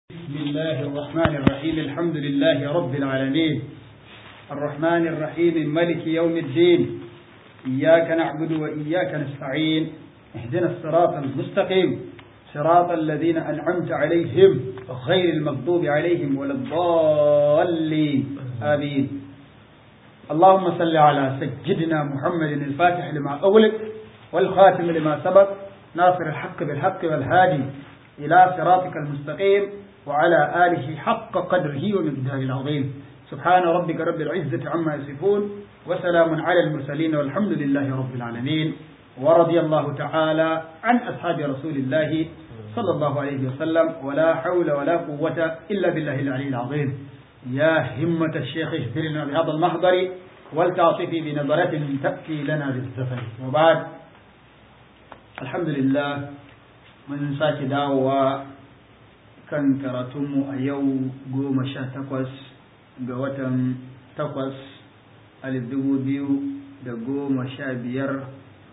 بسم الله الرحمن الرحيم الحمد لله رب العالمين الرحمن الرحيم ملك يوم الدين إياك نعبد وإياك نستعين اهدنا الصراط المستقيم صراط الذين أنعمت عليهم غير المغضوب عليهم ولا الضالين آمين اللهم صل على سيدنا محمد الفاتح لما أغلق والخاتم لما سبق ناصر الحق بالحق والهادي إلى صراطك المستقيم وعلى آله حق قدره ومقداره العظيم سبحان ربك رب العزة عما يصفون وسلام على المرسلين والحمد لله رب العالمين ورضي الله تعالى عن أصحاب رسول الله صلى الله عليه وسلم ولا حول ولا قوة إلا بالله العلي العظيم يا همة الشيخ اهدر لنا بهذا المحضر ولتعطفي بنظرة تأتي لنا بالزفر وبعد الحمد لله mun sake dawowa kan karatunmu a yau goma sha takwas ga watan takwas alif dubu biyu da goma sha biyar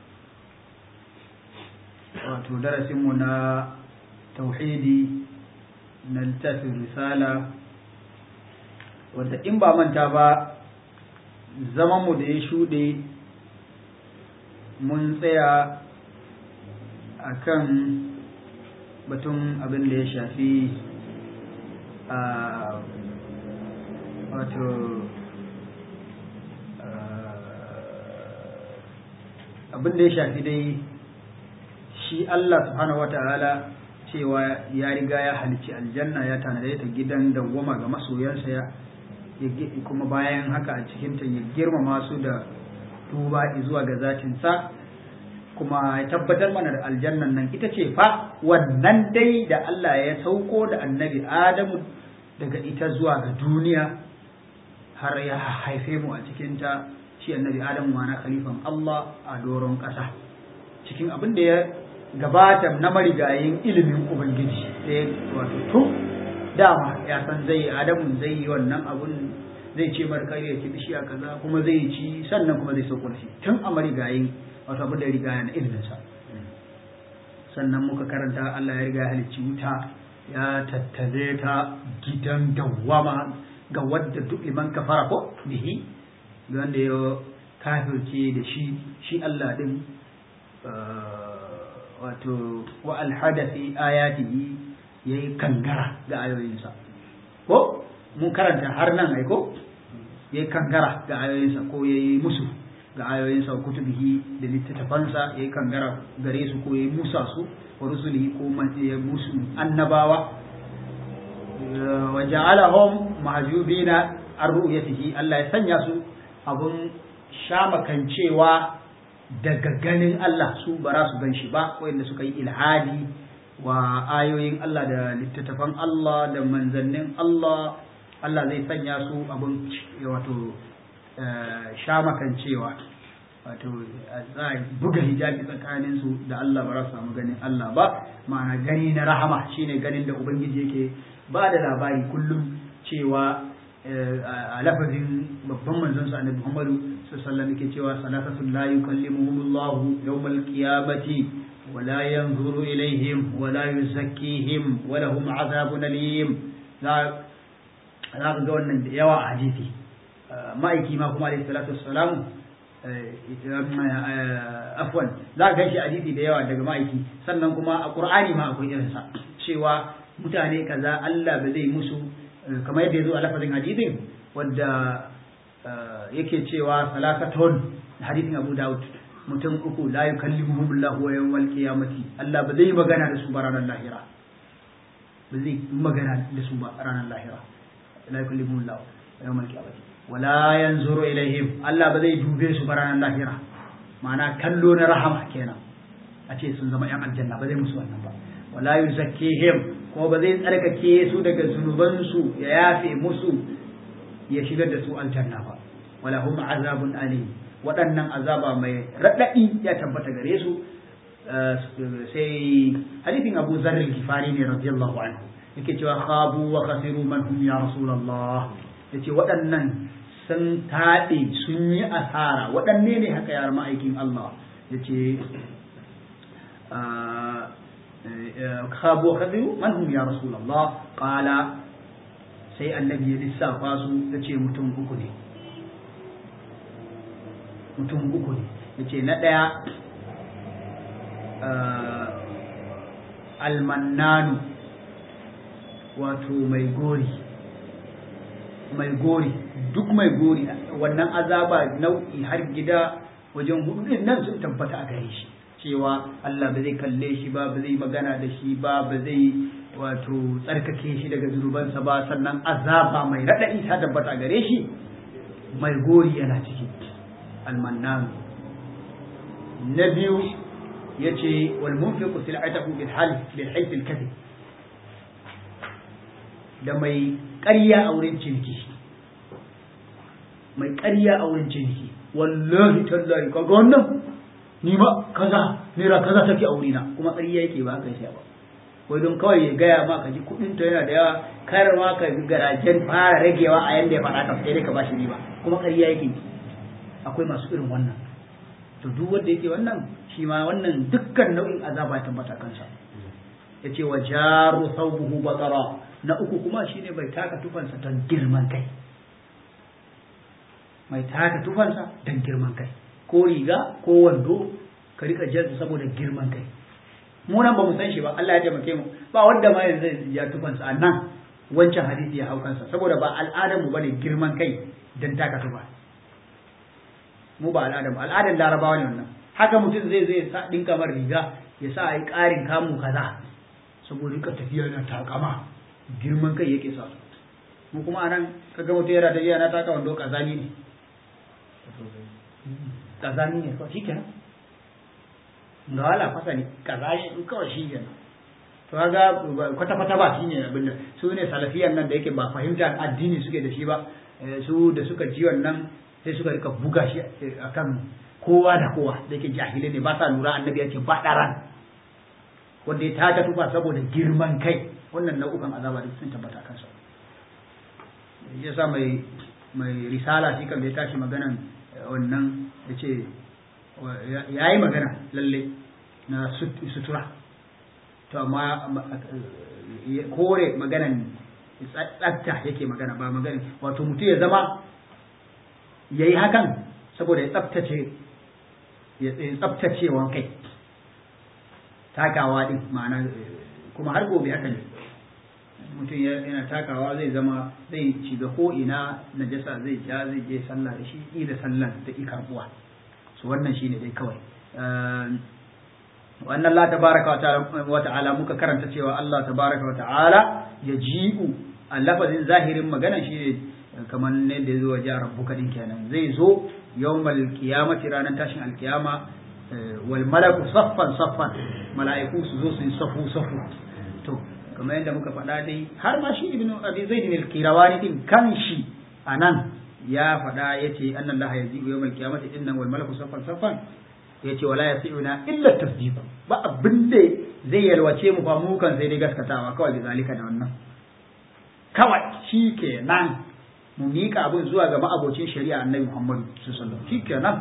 wato darasinmu na tauhidi na littafin risala wadda in ba manta ba zamanmu da ya shuɗe mun tsaya a kan batun abin da ya shafi a wato abin da ya shafi dai shi Allah subhanahu wa ta'ala cewa ya riga ya halicci aljanna ya tanade ta gidan dawwama ga masoyansa ya kuma bayan haka a cikinta ya girmama su da tuba zuwa ga zatinsa kuma ya tabbatar mana da aljannan nan ita ce fa wannan dai da Allah ya sauko da annabi Adamu daga ita zuwa ga duniya har ya haife mu a cikinta shi annabi Adamu ma na khalifan Allah a doron ƙasa cikin abin da ya gabata na marigayin ilimin Ubangiji sai wato tun dama ya san zai Adamu zai yi wannan abun zai ce markar ya ci bishiya kaza kuma zai ci sannan kuma zai sauko da shi tun a marigayin wato abin da riga na iliminsa sannan muka karanta Allah ya riga ya halicci wuta ya tattale ta gidan dawwama ga wadda duk liman kafara ko bihi wanda ya kafirce da shi shi Allah din wato wa alhada fi ayatihi yayi kangara ga ayoyinsa ko mun karanta har nan ai ko yayi kangara ga ayoyinsa ko yayi musu ga ayoyinsa wa kutubihi da littattafansa ya yi kangara gare su ko ya yi musa su wa rusulihi ko ya musu annabawa wa ja'alahum mahjubina an ru'yatihi Allah ya sanya su abun shamakancewa daga ganin Allah su ba za su gan shi ba wanda suka yi ilhadi wa ayoyin Allah da littattafan Allah da manzannin Allah Allah zai sanya su abun wato shamakancewa wato za a buga hijabi tsakanin su da Allah ba za su samu ganin Allah ba ma'ana gani na rahama shine ganin da ubangiji yake ba da labari kullum cewa a lafazin babban manzon sa annabi Muhammadu sallallahu alaihi yake cewa salatatu la yukallimuhum Allah yawmal qiyamati wa la yanzuru ilaihim wa la yuzakkihim wa lahum azabun alim za ga wannan da yawa a hadisi ma'aiki ma kuma alaihi salatu wassalamu afwan za ka shi hadisi da yawa daga ma'aiki sannan kuma a qur'ani ma akwai irinsa cewa mutane kaza Allah ba zai musu kamar yadda ya zo a lafazin hadisin wadda yake cewa salasatun hadisin Abu Dawud mutum uku la yukallimuhum Allah wa yawmal qiyamati Allah ba zai magana da su ba ranar lahira ba zai magana da su ba ranar lahira la yukallimuhum Allah wa yawmal qiyamati wala yanzuru ilaihim Allah ba zai dube su ba ranar lahira ma'ana kallo na rahama kenan a ce sun zama yan aljanna ba zai musu wannan ba wala yuzakkihim ko ba zai tsarkake su daga zunubansu ya yafe musu ya shigar da su aljanna ba wala hum azabun alim waɗannan azaba mai raɗaɗi ya tabbata gare su sai hadithin Abu Zarr al-Ghifari ne radiyallahu anhu yake cewa khabu wa khasiru man hum ya rasulullah yace waɗannan sun taɗe sun yi asara waɗanne ne haka yar ma'aikin Allah ya ce khabu khadiru man hum ya rasulullah qala sai annabi ya lissafa su ya ce mutum uku ne mutum uku ne ya ce na ɗaya almannanu wato mai gori mai gori duk mai gori wannan azaba nau'i har gida wajen hudu din nan sun tabbata a gare shi cewa Allah ba zai kalle shi ba ba zai magana da shi ba ba zai wato tsarkake shi daga zunubansa ba sannan azaba mai raɗaɗi ta tabbata a gare shi mai gori yana ciki almannan na biyu ya ce wal munfiqu sil'atahu bil half bil half al kadhib da mai ƙarya a wurin ciniki mai ƙarya a wurin ciniki wallahi tallahi kaga wannan ni ma kaza naira kaza take a wurina kuma ƙarya yake ba haka yake ba wai don kawai ya gaya ma ka ji kuɗin ta yana da yawa kar ma ka garajen fara ragewa a yanda ya faɗa ka sai dai ka bashi riba kuma ƙarya yake akwai masu irin wannan to duk wanda yake wannan shi ma wannan dukkan nau'in azaba ya tabbata kansa yace wa jaru thawbuhu batara na uku kuma shine bai taka tufansa don girman kai mai taka tufansa don girman kai ko riga ko wando ka rika jansa saboda girman kai mu nan ba mu san shi ba Allah ya taimake mu ba wanda ma yanzu ya tufansa a nan wancan hadisi ya hau kansa saboda ba al'adar mu bane girman kai don taka tufa mu ba al'adar mu al'adar larabawa ne wannan haka mutum zai zai sa dinka mar riga ya sa ai ƙarin kamu kaza saboda rika tafiya na takama girman kai yake sa mu kuma anan kaga mutum yana tafiya na taka wando kazani ne kazani ne kawai shikenan ga wala fasa ne kazani in kawai shi kenan to kaga kwata kwata ba shine abin da su ne salafiyan nan da yake ba fahimtar addini suke da shi ba su da suka ji wannan sai suka rika buga shi akan kowa da kowa da yake jahilai ne ba sa lura annabi ya ce ba daran wanda ya taka tufa saboda girman kai wannan nau'ukan azaba duk sun tabbata kansa yasa mai mai risala shi kan ya tashi maganan wannan ya ce ya yi magana lalle na sutura to amma kore maganan tsafta yake magana ba magana wato mutum ya zama ya yi hakan saboda ya tsaftace ya tsaftacewan kai takawa din ma'ana kuma har gobe haka ne mutum yana takawa zai zama zai shiga ko ina najasa zai ja zai je sallah da shi ida sallah da ikarbuwa so wannan shine dai kawai wannan Allah tabaraka wa ta'ala muka karanta cewa Allah tabaraka wa ta'ala ya ji'u a lafazin zahirin magana shi ne kamar ne da zo waje rabbuka din kenan zai zo yawmal qiyamati ranar tashin alkiyama wal malaku saffan saffan mala'iku su zo su yi safu safu to kamar yadda muka faɗa dai har ma shi ibnu abi zaid al-qirawani din kanshi anan ya faɗa yace anna Allah yazi'u yawmal qiyamati inna wal malaku saffan saffan yace wala yasi'una illa tasdiq ba abin da zai yalwace mu fa mu kan sai dai gaskatawa kawai da zalika da wannan kawai shi kenan mu mika abin zuwa ga ma'abocin shari'a annabi Muhammad sallallahu alaihi wasallam shi kenan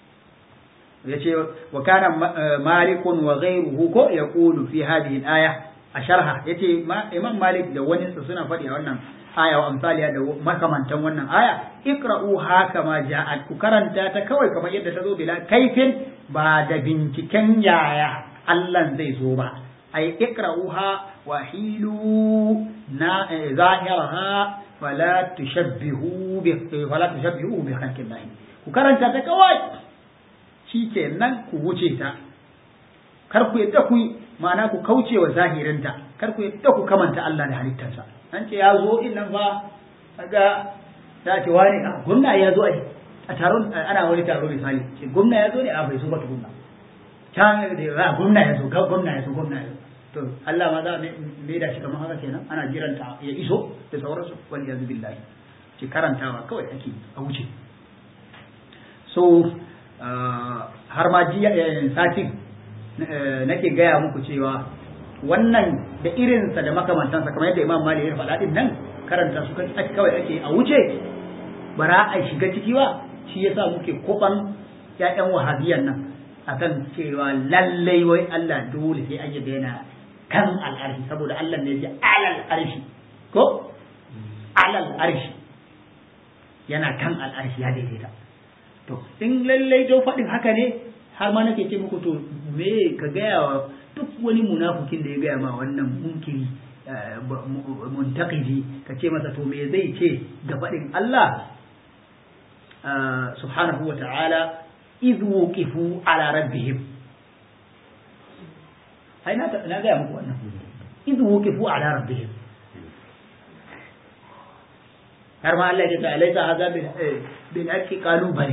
yace wa kana malikun wa ghayruhu ko yaqulu fi hadhihi al-aya a sharha yace imam malik da wani su suna faɗi a wannan aya wa amsaliya da makamantan wannan aya iqra'u haka ma ja'at ku karanta ta kawai kamar yadda ta zo bila kaifin ba da binciken yaya Allah zai zo ba ai iqra'uha wa hilu na zahiraha fala tushabbihu bi fala tushabbihu bi khalqillah ku karanta ta kawai shikenan ku wuce ta kar ku yadda ku ma'ana ku kauce wa zahirinta kar ku yadda ku kamanta Allah da halittarsa an ce ya zo in nan fa kaga ta ce wani a gwamna ya zo a taron ana wani taro misali ce gwamna ya zo ne a bai zo ba gwamna can da gwamna ya zo gwamna ya zo gwamna ya zo to Allah ma za a mai da shi kamar haka kenan ana jiranta ya iso da sauransu wal yazu billahi ce karantawa kawai ake a wuce so har ma jiya satin nake gaya muku cewa wannan da irinsa da makamantansa kamar yadda imam malik ya faɗa din nan karanta su kawai ake a wuce bara a shiga ciki ba shi yasa muke kofan ƴaƴan wahabiyan nan akan cewa lallai wai Allah dole sai an yadda yana kan al'arshi saboda Allah ne ya alal arshi ko alal arshi yana kan al'arshi ya daidaita to in lallai to faɗin haka ne har ma nake ce muku to me ka gaya wa duk wani munafukin da ya gaya ma wannan munkiri muntaqidi ka ce masa to me zai ce ga faɗin Allah subhanahu wa ta'ala idh wuqifu ala rabbihim ai na na gaya muku wannan idh wuqifu ala rabbihim har ma Allah ya ce alaysa hadha bil haqqi qalu bari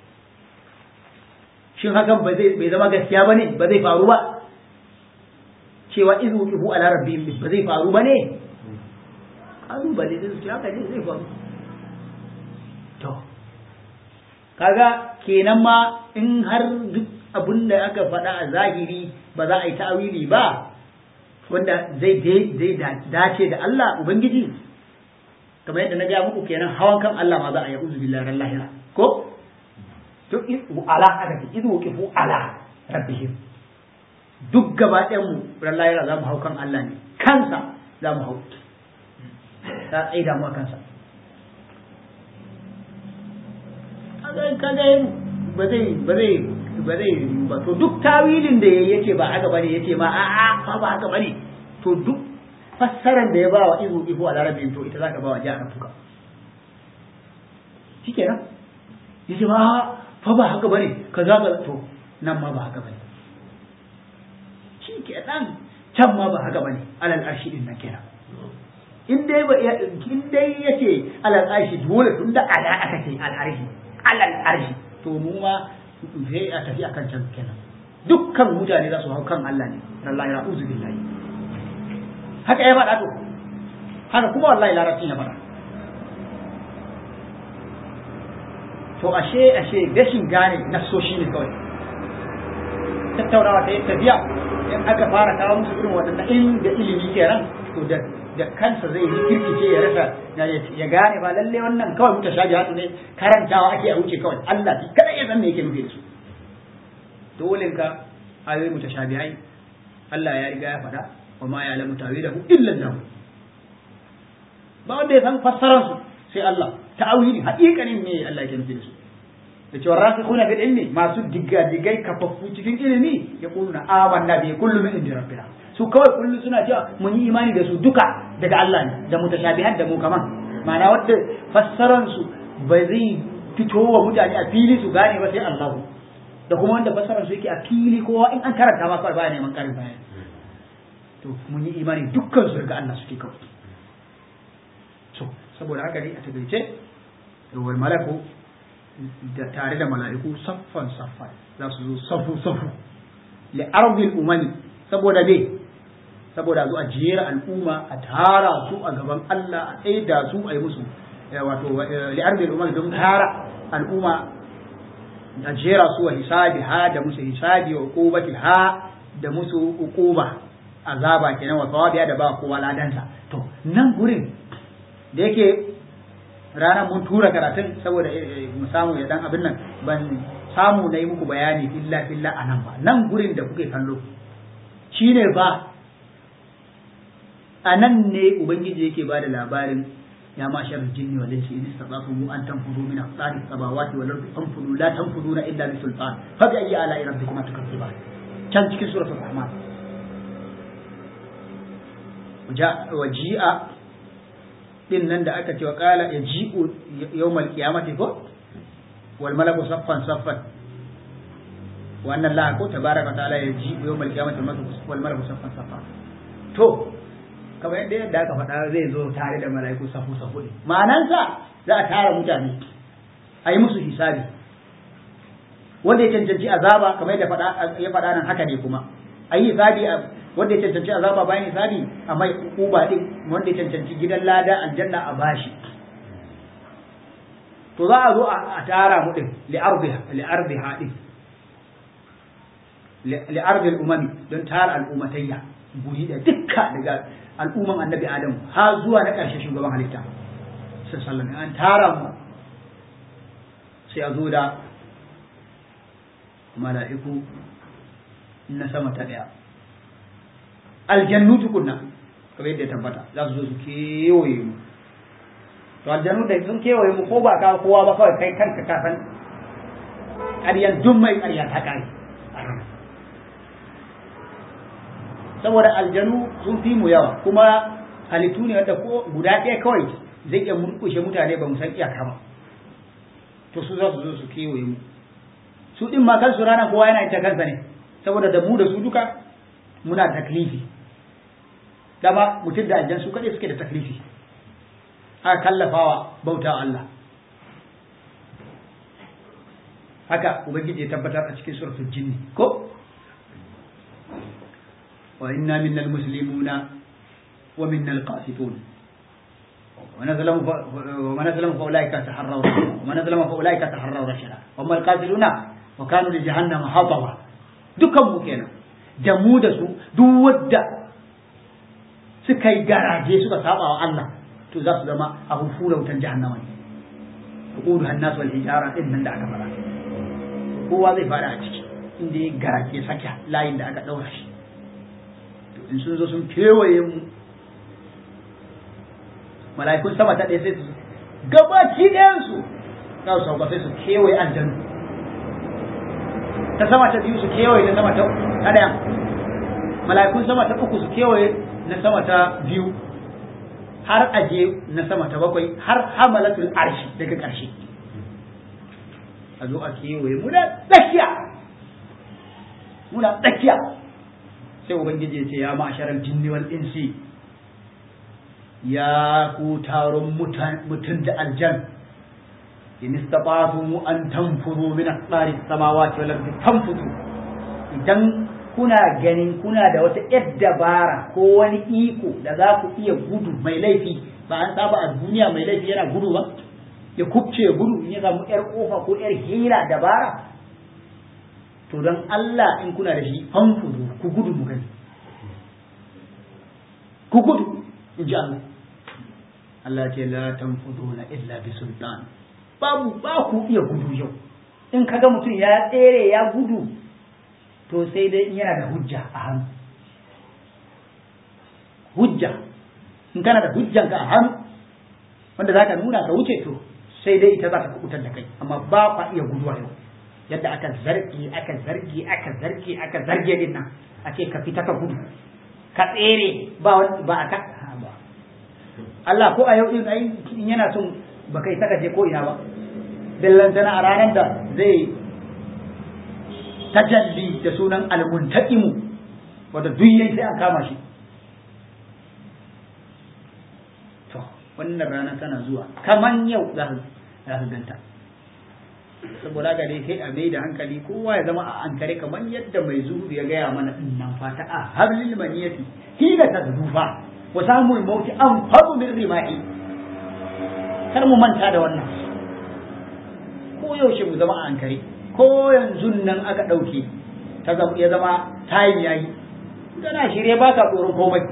shin hakan ba zai bai zama gaskiya bane ba zai faru ba cewa izu wuqifu ala rabbihim ba zai faru bane qalu bari zai ce haka ne zai faru to kaga kenan ma in har duk abin da aka faɗa a zahiri ba za a yi ta'awili ba wanda zai zai dace da Allah ubangiji kamar yadda na gaya muku kenan hawan kan Allah ma za a yi uzu billahi ran lahira ko to ala aka ce idu kifu ala rabbihim duk gaba ɗayan mu ran lahira za mu hau kan Allah ne kansa za mu hau ta tsaida mu a kansa kaga kaga ba zai ba zai ba zai ba to duk tawilin da yayi yace ba haka bane yace ma a a fa ba haka bane to duk fassarar da ya ba wa izu ihu a larabin to ita zaka ba wa ja fuka shikenan yace ma fa ba haka bane kaza ga to nan ma ba haka bane shikenan can ma ba haka bane alal arshi din nan kenan in dai ba in dai yace alal arshi dole tunda ala aka ce al arshi alal arshi to mu ma sai a tafi akan can kenan dukkan mutane za su hau kan Allah ne wallahi ra'uzu billahi haka ya faɗa to haka kuma wallahi larabcin ya faɗa to ashe ashe rashin gane nasoshi ne kawai tattaunawa ta yi tafiya in aka fara kawo musu irin waɗanda in da ilimi kenan to da da kansa zai yi kirkice ya rasa ya gane ba lalle wannan kawai muta shaji hatu ne karantawa ake a wuce kawai Allah shi kada ya san me yake nufi da su dole ka ayoyi mutashabihai Allah ya riga ya faɗa wa ma ya lamu tawilahu illa Allah ba wanda ya san fassarar su sai Allah ta'awili haƙiƙanin me Allah yake nufi da su da cewa rasikhuna fil ilmi masu digadigai kafaffu cikin ilimi ya kuluna amanna bi kullu min indi rabbina su kawai kullu suna cewa mun yi imani da su duka daga Allah ne da mutashabihan da mu kaman ma'ana wanda fassaran su ba zai fito wa mutane a fili su gane ba sai Allah da kuma wanda fassaran su yake a fili kowa in an karanta ma kawai baya neman karin bayani to mun yi imani dukkan su daga Allah suke kawai so saboda haka ne a takaice wal malaku da tare da mala'iku saffan saffan za su zo safu safu li ardil umami saboda me saboda zo a jera al'umma a tara su a gaban Allah a tsaida su a yi musu wato li ardil umami don tara al'umma a jera su wa hisabi ha da musu hisabi wa uqubati ha da musu uquba azaba kenan wa thawabiya da ba kowa ladansa to nan gurin da yake ranar mun tura karatun saboda mu samu ya dan abin nan ban samu na yi muku bayani illa illa a nan ba nan gurin da kuke kallo shine ba a nan ne ubangiji yake ba da labarin ya ma shar jinni wal insi in istata'tum an tanfudu min aqtari samawati wal ardi tanfudu la tanfuduna illa bi sultan fa bi ayyi ala'i rabbikuma tukazziban can cikin suratul rahman waji'a din nan da aka ce wa kala ya ji'u yawmal qiyamati ko wal malaku saffan saffan wa anna allaha ko tabaraka ta'ala ya ji'u yawmal qiyamati wal malaku saffan saffan to kamar yadda yadda aka faɗa zai zo tare da mala'iku safu safu ne ma'anansa za a tara mutane a yi musu hisabi wanda ya cancanci azaba kamar yadda ya faɗa nan haka ne kuma a yi hisabi wanda ya cancanci azaba bayan hisabi a mai uba din wanda ya cancanci gidan lada aljanna a bashi to za a zo a tara mu din li ardiha li ardiha din li ardi al-umami don tara al'ummatayya guri da dukka daga al'umman annabi adamu har zuwa na ƙarshe shugaban halitta sallallahu an tara mu sai a zo da mala'iku na sama ta ɗaya aljannu tukunna kamar yadda ya tabbata za su zo su kewaye mu to aljannu da sun kewaye mu ko ba ka kowa ba kawai kai kanka ka san ƙaryar duk mai ƙarya ta ƙare saboda aljanu sun fi mu yawa kuma halittu ne wanda ko guda ɗaya kawai zai iya murƙushe mutane ba mu san iyaka ba to su za su zo su kewaye mu su ɗin ma kansu ranar kowa yana ita kansa ne saboda da mu da su duka muna taklifi dama mutum da aljan su kaɗai suke da taklifi aka kallafawa bauta Allah haka ubangiji ya tabbatar a cikin suratul jinni ko wa inna minnal muslimuna wa minnal qasitun wa nazlamu wa nazlamu fa ulaika taharraw wa nazlamu fa ulaika taharraw rashada wa mal qatiluna wa kanu li jahannama hataba dukan mu kenan da mu da su duk wadda suka yi garaje suka saba wa Allah to za su zama abun fura wutan jahannama ne hukudu hannas wal hijara din nan da aka fara kowa zai fara a ciki inda ya garaje saka layin da aka daura shi to in sun zo sun kewaye mu mala'ikun sama ta ɗaya sai su gabaki ɗayan su za su sauka sai su kewaye aljanu ta sama ta biyu su kewaye ta sama ta ɗaya mala'ikun sama ta uku su kewaye na sama ta biyu har aje na sama ta bakwai har hamalatul arshi daga ƙarshe a zo a kewaye muna tsakiya muna tsakiya sai ubangiji ya ce ya ma'asharar jinni wal insi ya ku taron mutum da aljan in istata'tum an tanfuru min aqdari samawati wal ardi tanfudu idan kuna ganin kuna da wata yar dabara ko wani iko da za ku iya gudu mai laifi ba an saba a duniya mai laifi yana gudu ba ya kubce gudu in ya samu yar kofa ko yar hira dabara to don Allah in kuna da shi fanfudu ku gudu mu gani ku gudu in ji Allah Allah ce la tanfuduna illa bi sultan babu ba ku iya gudu yau in kaga mutum ya tsere ya gudu to sai dai in yana da hujja a hannu hujja in kana da hujjanka a hannu wanda za ka nuna ka wuce to sai dai ita za ta kubutar da kai amma ba ka iya guduwa yau yadda aka zargi aka zargi aka zargi aka zarge din nan a ce ka fita ka gudu ka tsere ba wani ba aka ba Allah ko a yau din ai in yana son ba kai saka je ko ina ba billantana a ranar da zai tajalli da sunan almuntaqimu wanda duk yayi sai an kama shi to wannan rana tana zuwa kaman yau za ka ganta saboda ga dai sai a mai da hankali kowa ya zama a ankare kamar yadda mai zuhuri ya gaya mana din nan fata a hablil maniyati hina tazdufa wa samul mauti an fadu min rimahi kar mu manta da wannan ko yaushe mu zama a ankare ko yanzu nan aka ɗauke ta ya zama tayin yayi kana shirye ba ka tsoron komai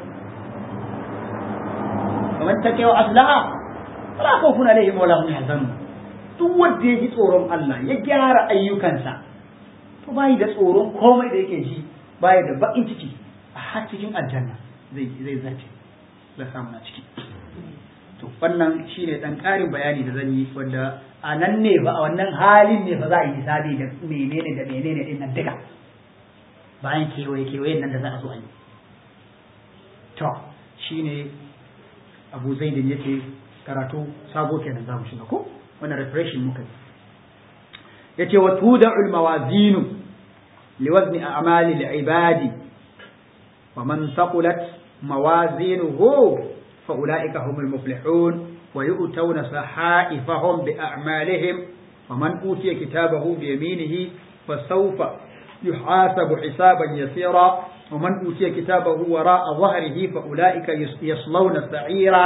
kamar ta kewa aslaha wala khawfun alaihim wala hum yahzanun duk wanda ya ji tsoron Allah ya gyara ayyukansa to bai da tsoron komai da yake ji bai da bakin ciki a har cikin aljanna zai zai zace la samu na ciki to wannan shine dan karin bayani da zan yi wanda a nan ne ba a wannan halin ne ba za a yi hisabi da menene da menene din nan duka bayan kewaye kewaye nan da za a zo a yi to shine abu zaidin yace karatu sabo kenan za mu shiga ko wannan refreshing muka yi yace wa tuda'ul mawazinu liwazni a'mali al-ibadi wa man thaqulat mawazinuhu fa ulaika humul muflihun ويؤتون صحائفهم بأعمالهم ومن أوتي كتابه بيمينه فسوف يحاسب حسابا يسيرا ومن أوتي كتابه وراء ظهره فأولئك يصلون سعيرا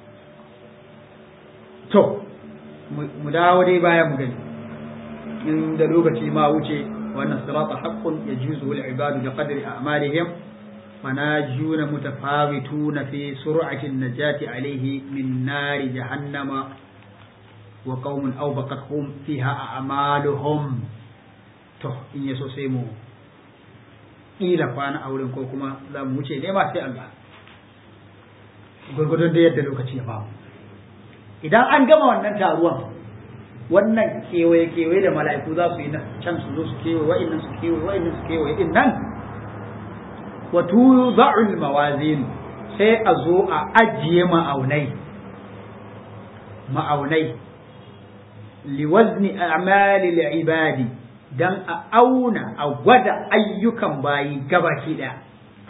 تو مداولي بايا مغني إن دلوبتي ما وجه وأن الصراط حق يجوزه العباد بقدر أعمالهم مناجون متفاوتون في سرعة النجاة عليه من نار جهنم وقوم أوبقتهم فيها أعمالهم to in yaso sai mu ƙila kwana a wurin ko kuma za mu wuce nema sai Allah gwargwadon da yadda lokaci ya bamu idan an gama wannan taruwan wannan kewaye kewaye da mala'iku za su yi nan can su zo su kewaye wa'innan su kewaye wa'innan su kewaye din nan wa tudha'ul mawazin sai a zo a ajiye ma'aunai ma'aunai liwazni a'malil ibadi dan a auna a gwada ayyukan bayi gabaki daya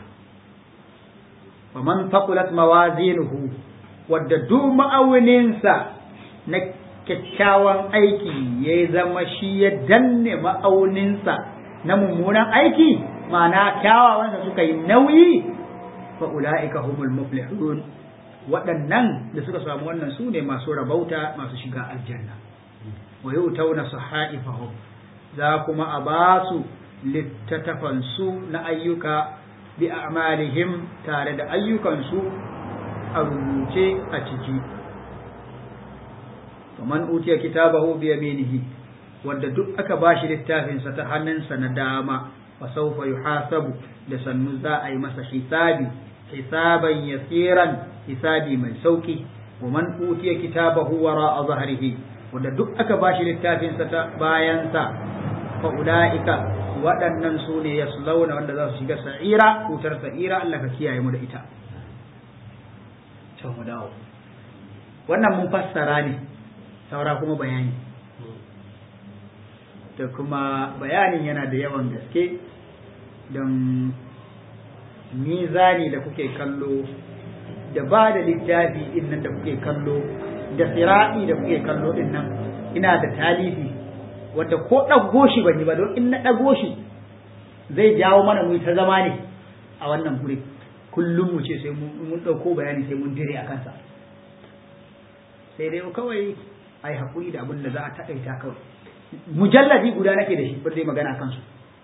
wa man faqulat mawazinuhu wadda duk ma'auninsa na kyakkyawan aiki ya zama shi ya danne ma'auninsa na mummunan aiki ma'ana kyawawan da suka yi nauyi fa ula'ika humul muflihun waɗannan da suka samu wannan su ne masu rabauta masu shiga aljanna wa yu'tauna sahaifahum za kuma a ba su littattafansu na ayyuka bi a'malihim tare da ayyukansu a rubuce a ciki man utiya kitabahu bi yaminihi wanda duk aka bashi littafinsa ta hannunsa na dama fa sawfa yuhasabu da sannu za a yi masa hisabi hisaban yasiran hisabi mai sauki wa man utiya kitabahu wara zahrihi wanda duk aka bashi littafinsa ta bayansa fa ulaika waɗannan su ne yaslauna wanda za su shiga sa'ira kutar sa'ira Allah ka kiyaye mu da ita to mu dawo wannan mun fassara ne saura kuma bayani da kuma bayanin yana da yawan gaske don mizani da kuke kallo da ba da littafi din nan da kuke kallo da sira'i da kuke kallo din nan ina da talifi wanda ko ɗago shi ban yi ba don in na ɗago shi zai jawo mana mu ta zama ne a wannan guri kullum mu ce sai mun ɗauko bayani sai mun dire a kansa sai dai kawai ai haƙuri da abin da za a taƙaita kawai mujalladi guda nake da shi ba zai magana kansu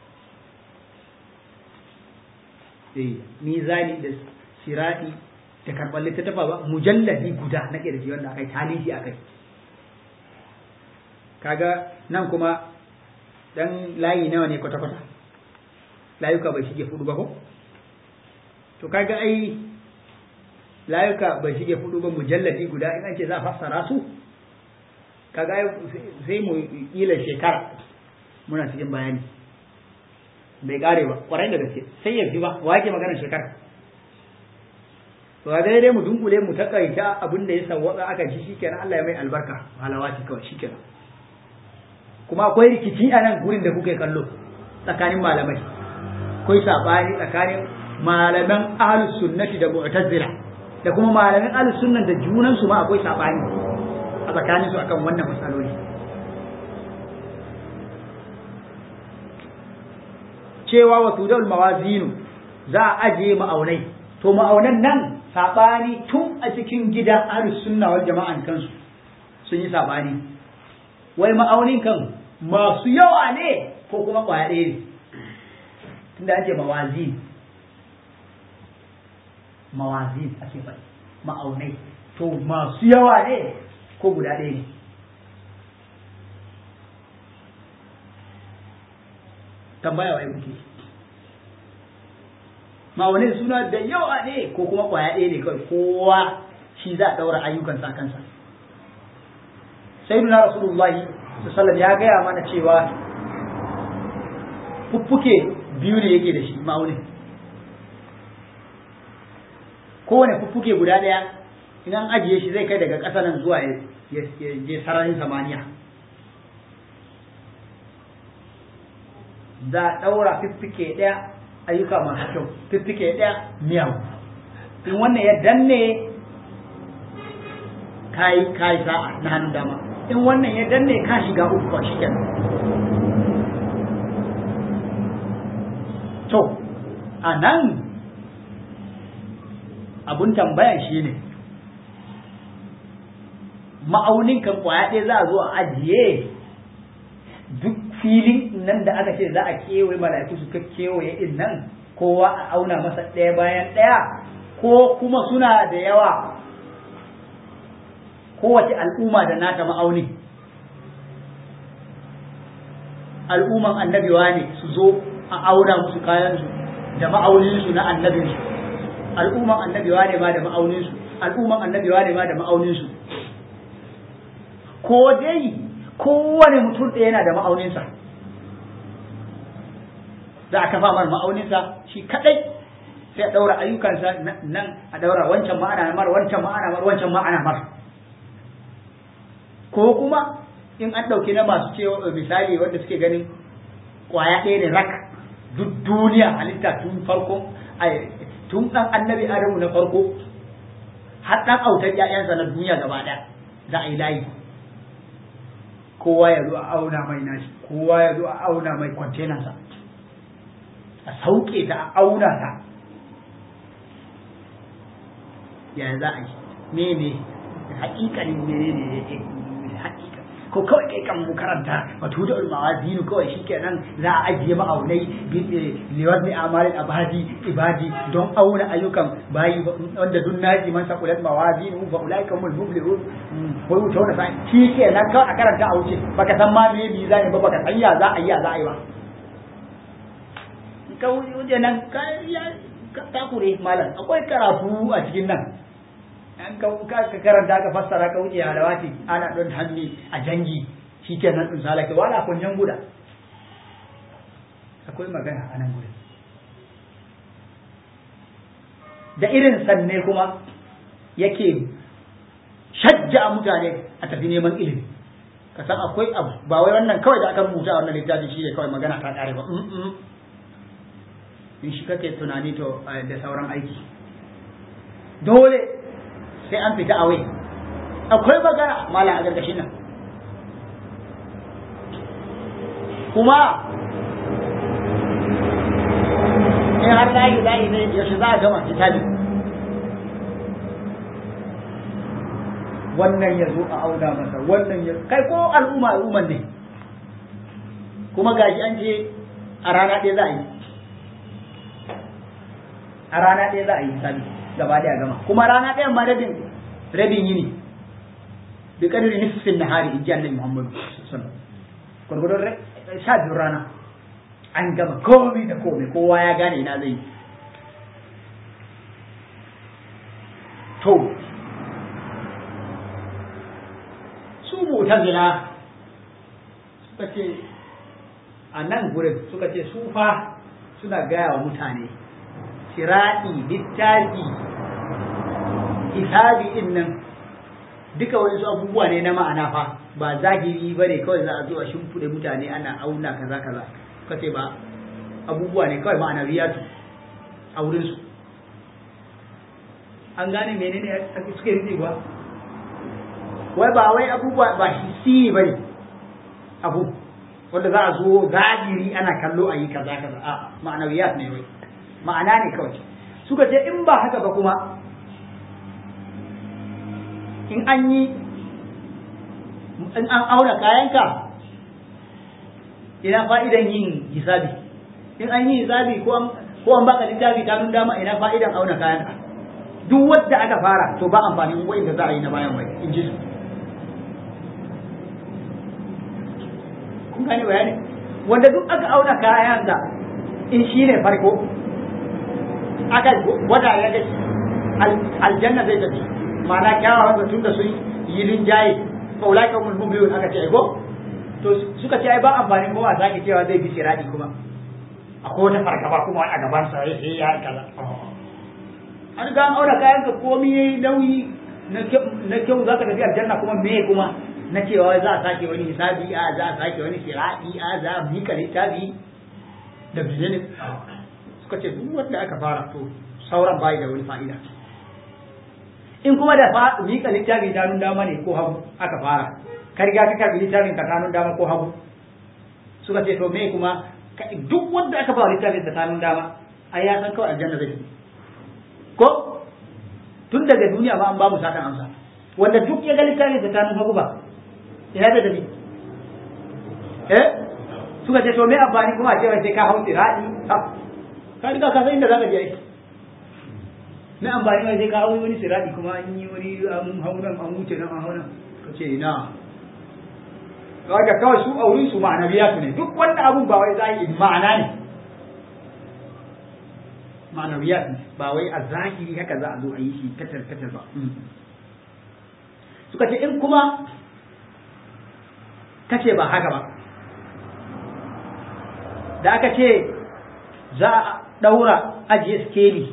eh mizani da sirati da karɓar littattafa ba mujalladi guda nake da shi wanda aka yi talihi a kai kaga nan kuma dan layi nawa ne kwata-kwata layuka bai shige fudu ba ko to kaga ai layuka bai shige fudu ba mujalladi guda in an ce za a fassara su kaga sai mu kila shekara muna cikin bayani bai kare ba kwarai da gaske sai ya fi ba wa yake magana shekara to ga dai mu dunkule mu takaita abin da ya sawwaka aka ji shikenan Allah ya mai albarka halawati kawai shikenan kuma akwai rikici a nan gurin da kuke kallo tsakanin malamai akwai sabani tsakanin malaman ahlus sunnati da mu'tazila da kuma malaman ahlus sunnan da junan su ma akwai sabani a tsakanin su akan wannan matsaloli cewa wa tudal mawazinu za a ajiye ma'aunai to ma'aunan nan sabani tun a cikin gidan ahlus sunna wal jama'an kansu sun yi sabani wai ma'aunin kan masu yawa ne ko kuma kwaya ɗaya ne tunda an ce mawazin mawazin ake faɗi ma'aunai to masu yawa ne ko guda ɗaya ne tambaya wa kuke ma'aunai suna da yawa ne ko kuma kwaya ɗaya ne kawai kowa shi za a ɗaura ayyukansa kansa sayyiduna rasulullahi sallallahu ya gaya mana cewa fuffuke biyu ne yake da shi ma'aunin kowane fuffuke guda ɗaya in an ajiye shi zai kai daga ƙasa nan zuwa ya je sararin samaniya za a ɗaura fiffike ɗaya ayyuka masu kyau fiffike ɗaya miyau in wannan ya danne kayi kayi sa'a na hannun dama in wannan ya danne ka shiga uku ba shi to a nan abun tambayan shi ne ma'aunin kan kwaya ɗaya za a zo a ajiye duk filin nan da aka ce za a kewaye mala'iku su ka kewaye din nan kowa a auna masa ɗaya bayan ɗaya ko kuma suna da yawa kowace al'umma da nata ma'auni al'umman annabiwa ne su zo a auna musu kayansu da ma'auninsu na annabinsu al'umman annabiwa ne ma da ma'auninsu al'umman annabiwa ne ma da ma'auninsu ko dai kowane mutum ɗaya yana da ma'auninsa za a kafa mar ma'auninsa shi kadai sai a ɗaura ayyukansa nan a ɗaura wancan ma'ana mar wancan ma'ana mar wancan ma'ana mar ko kuma in an ɗauki na masu cewa misali wanda suke ganin ƙwaya ɗaya ne rak duk duniya halitta tun farko tun ɗan annabi adamu na farko har ɗan autar ‘ya'yansa na duniya gaba ɗaya za a yi layi kowa ya zo a auna mai nashi kowa ya zo a auna mai kwantenansa a sauke ta a auna ta ya za a yi mene hakikanin mene ne ya ce hakika ko kawai kai kan mu karanta wato da ulmawazinu kawai shikenan za a ajiye ma'aunai liwar ne amalin abadi ibadi don auna ayyukan bayi wanda dun naji man saqulat mawazinu fa ulaika humul muflihun ko wuce wanda sai shikenan kawai a karanta a wuce baka san ma me bi zai ba baka san ya za a yi ya za a yi ba ka wuce nan ka takure malam akwai karatu a cikin nan an ka karanta ka fassara ka wuce halawati ana don hannu a jangi shi ke nan ɗin salake wala kunyan guda akwai magana a nan guda da irin sanne kuma yake shajja mutane a tafi neman ilimi ka san akwai abu ba wai wannan kawai da aka rubuta a wannan littafi shi ne kawai magana ta ƙare ba in shi kake tunani to da sauran aiki dole sai an fita awai akwai magana mala a gargashin nan kuma in har layi layi ne yaushe za a gama hisabi wannan ya zo a auna masa wannan ya kai ko al'umma al'umman ne kuma gashi an ce a rana ɗaya za a yi a rana ɗaya za a yi hisabi gaba ɗaya gama kuma rana ɗayan ma rabin rabin yini bi kadiri nisfin nahari in ji annabi muhammadu sallallahu gurgurdon sha biyu rana an gama komai da komai kowa ya gane ina zai to su mu'tazila suka ce a nan gurin suka ce su fa suna gaya wa mutane siraɗi littafi hisabi din nan duka wani su abubuwa ne na ma'ana fa ba zahiri ba ne kawai za a zo a shimfiɗe mutane ana auna kaza kaza suka ce ba abubuwa ne kawai ma'ana riyatu a wurinsu an gane menene suke nufi ba wai ba wai abubuwa ba hissi ba ne abu wanda za a zo zahiri ana kallo a yi kaza kaza a ma'anawiyat ne wai ma'ana ne kawai suka ce in ba haka ba kuma in an yi in an auna kayanka ina fa'idan yin hisabi in an yi hisabi ko an ko an baka littafi ta nun dama ina fa'idan auna kayanka duk wanda aka fara to ba amfanin wa'in da za a yi na bayan bai in ji su kun gane bayani wanda duk aka auna kayan da in shi ne farko aka gwada ya ga aljanna zai tafi ma'ana kyawawan batun da sun yi rinjaye faulai kan mulmul biyun aka ce ko to suka ce ai ba amfani kuma a sake cewa zai bi siradi kuma akwai wata fargaba kuma a gaban sa sai ya kaza an ga an auna kayan ka komai yayi nauyi na kyau za ka tafi aljanna kuma me kuma na cewa za a sake wani hisabi a za a sake wani siradi a za a mika littafi da bijini suka ce duk wanda aka fara to sauran bai da wani fa'ida in kuma da fa mika littafi ta nun dama ne ko hagu aka fara ka riga ka karbi littafin ka ta nun dama ko hagu suka ce to me kuma duk wanda aka fara littafin ta nun dama ai ya san kawai aljanna zai ko tun daga duniya ba an babu satan amsa wanda duk ya ga littafin ta nun hagu ba ina da dabi eh suka ce to me amfani kuma a cewa sai ka hau tiradi ka riga ka san inda zaka je aiki me amfani wai sai ka hau wani siradi kuma an yi wani an hau nan an wuce nan an hau nan ka ce ina kaga kawai su aurin su ma'anawiya su ne duk wanda abun ba wai za yi ma'ana ne ma'anawiyat ne ba wai a zahiri haka za a zo a yi shi katar katar ba suka ce in kuma kace ba haka ba da aka ce za a ɗaura ajiye skeli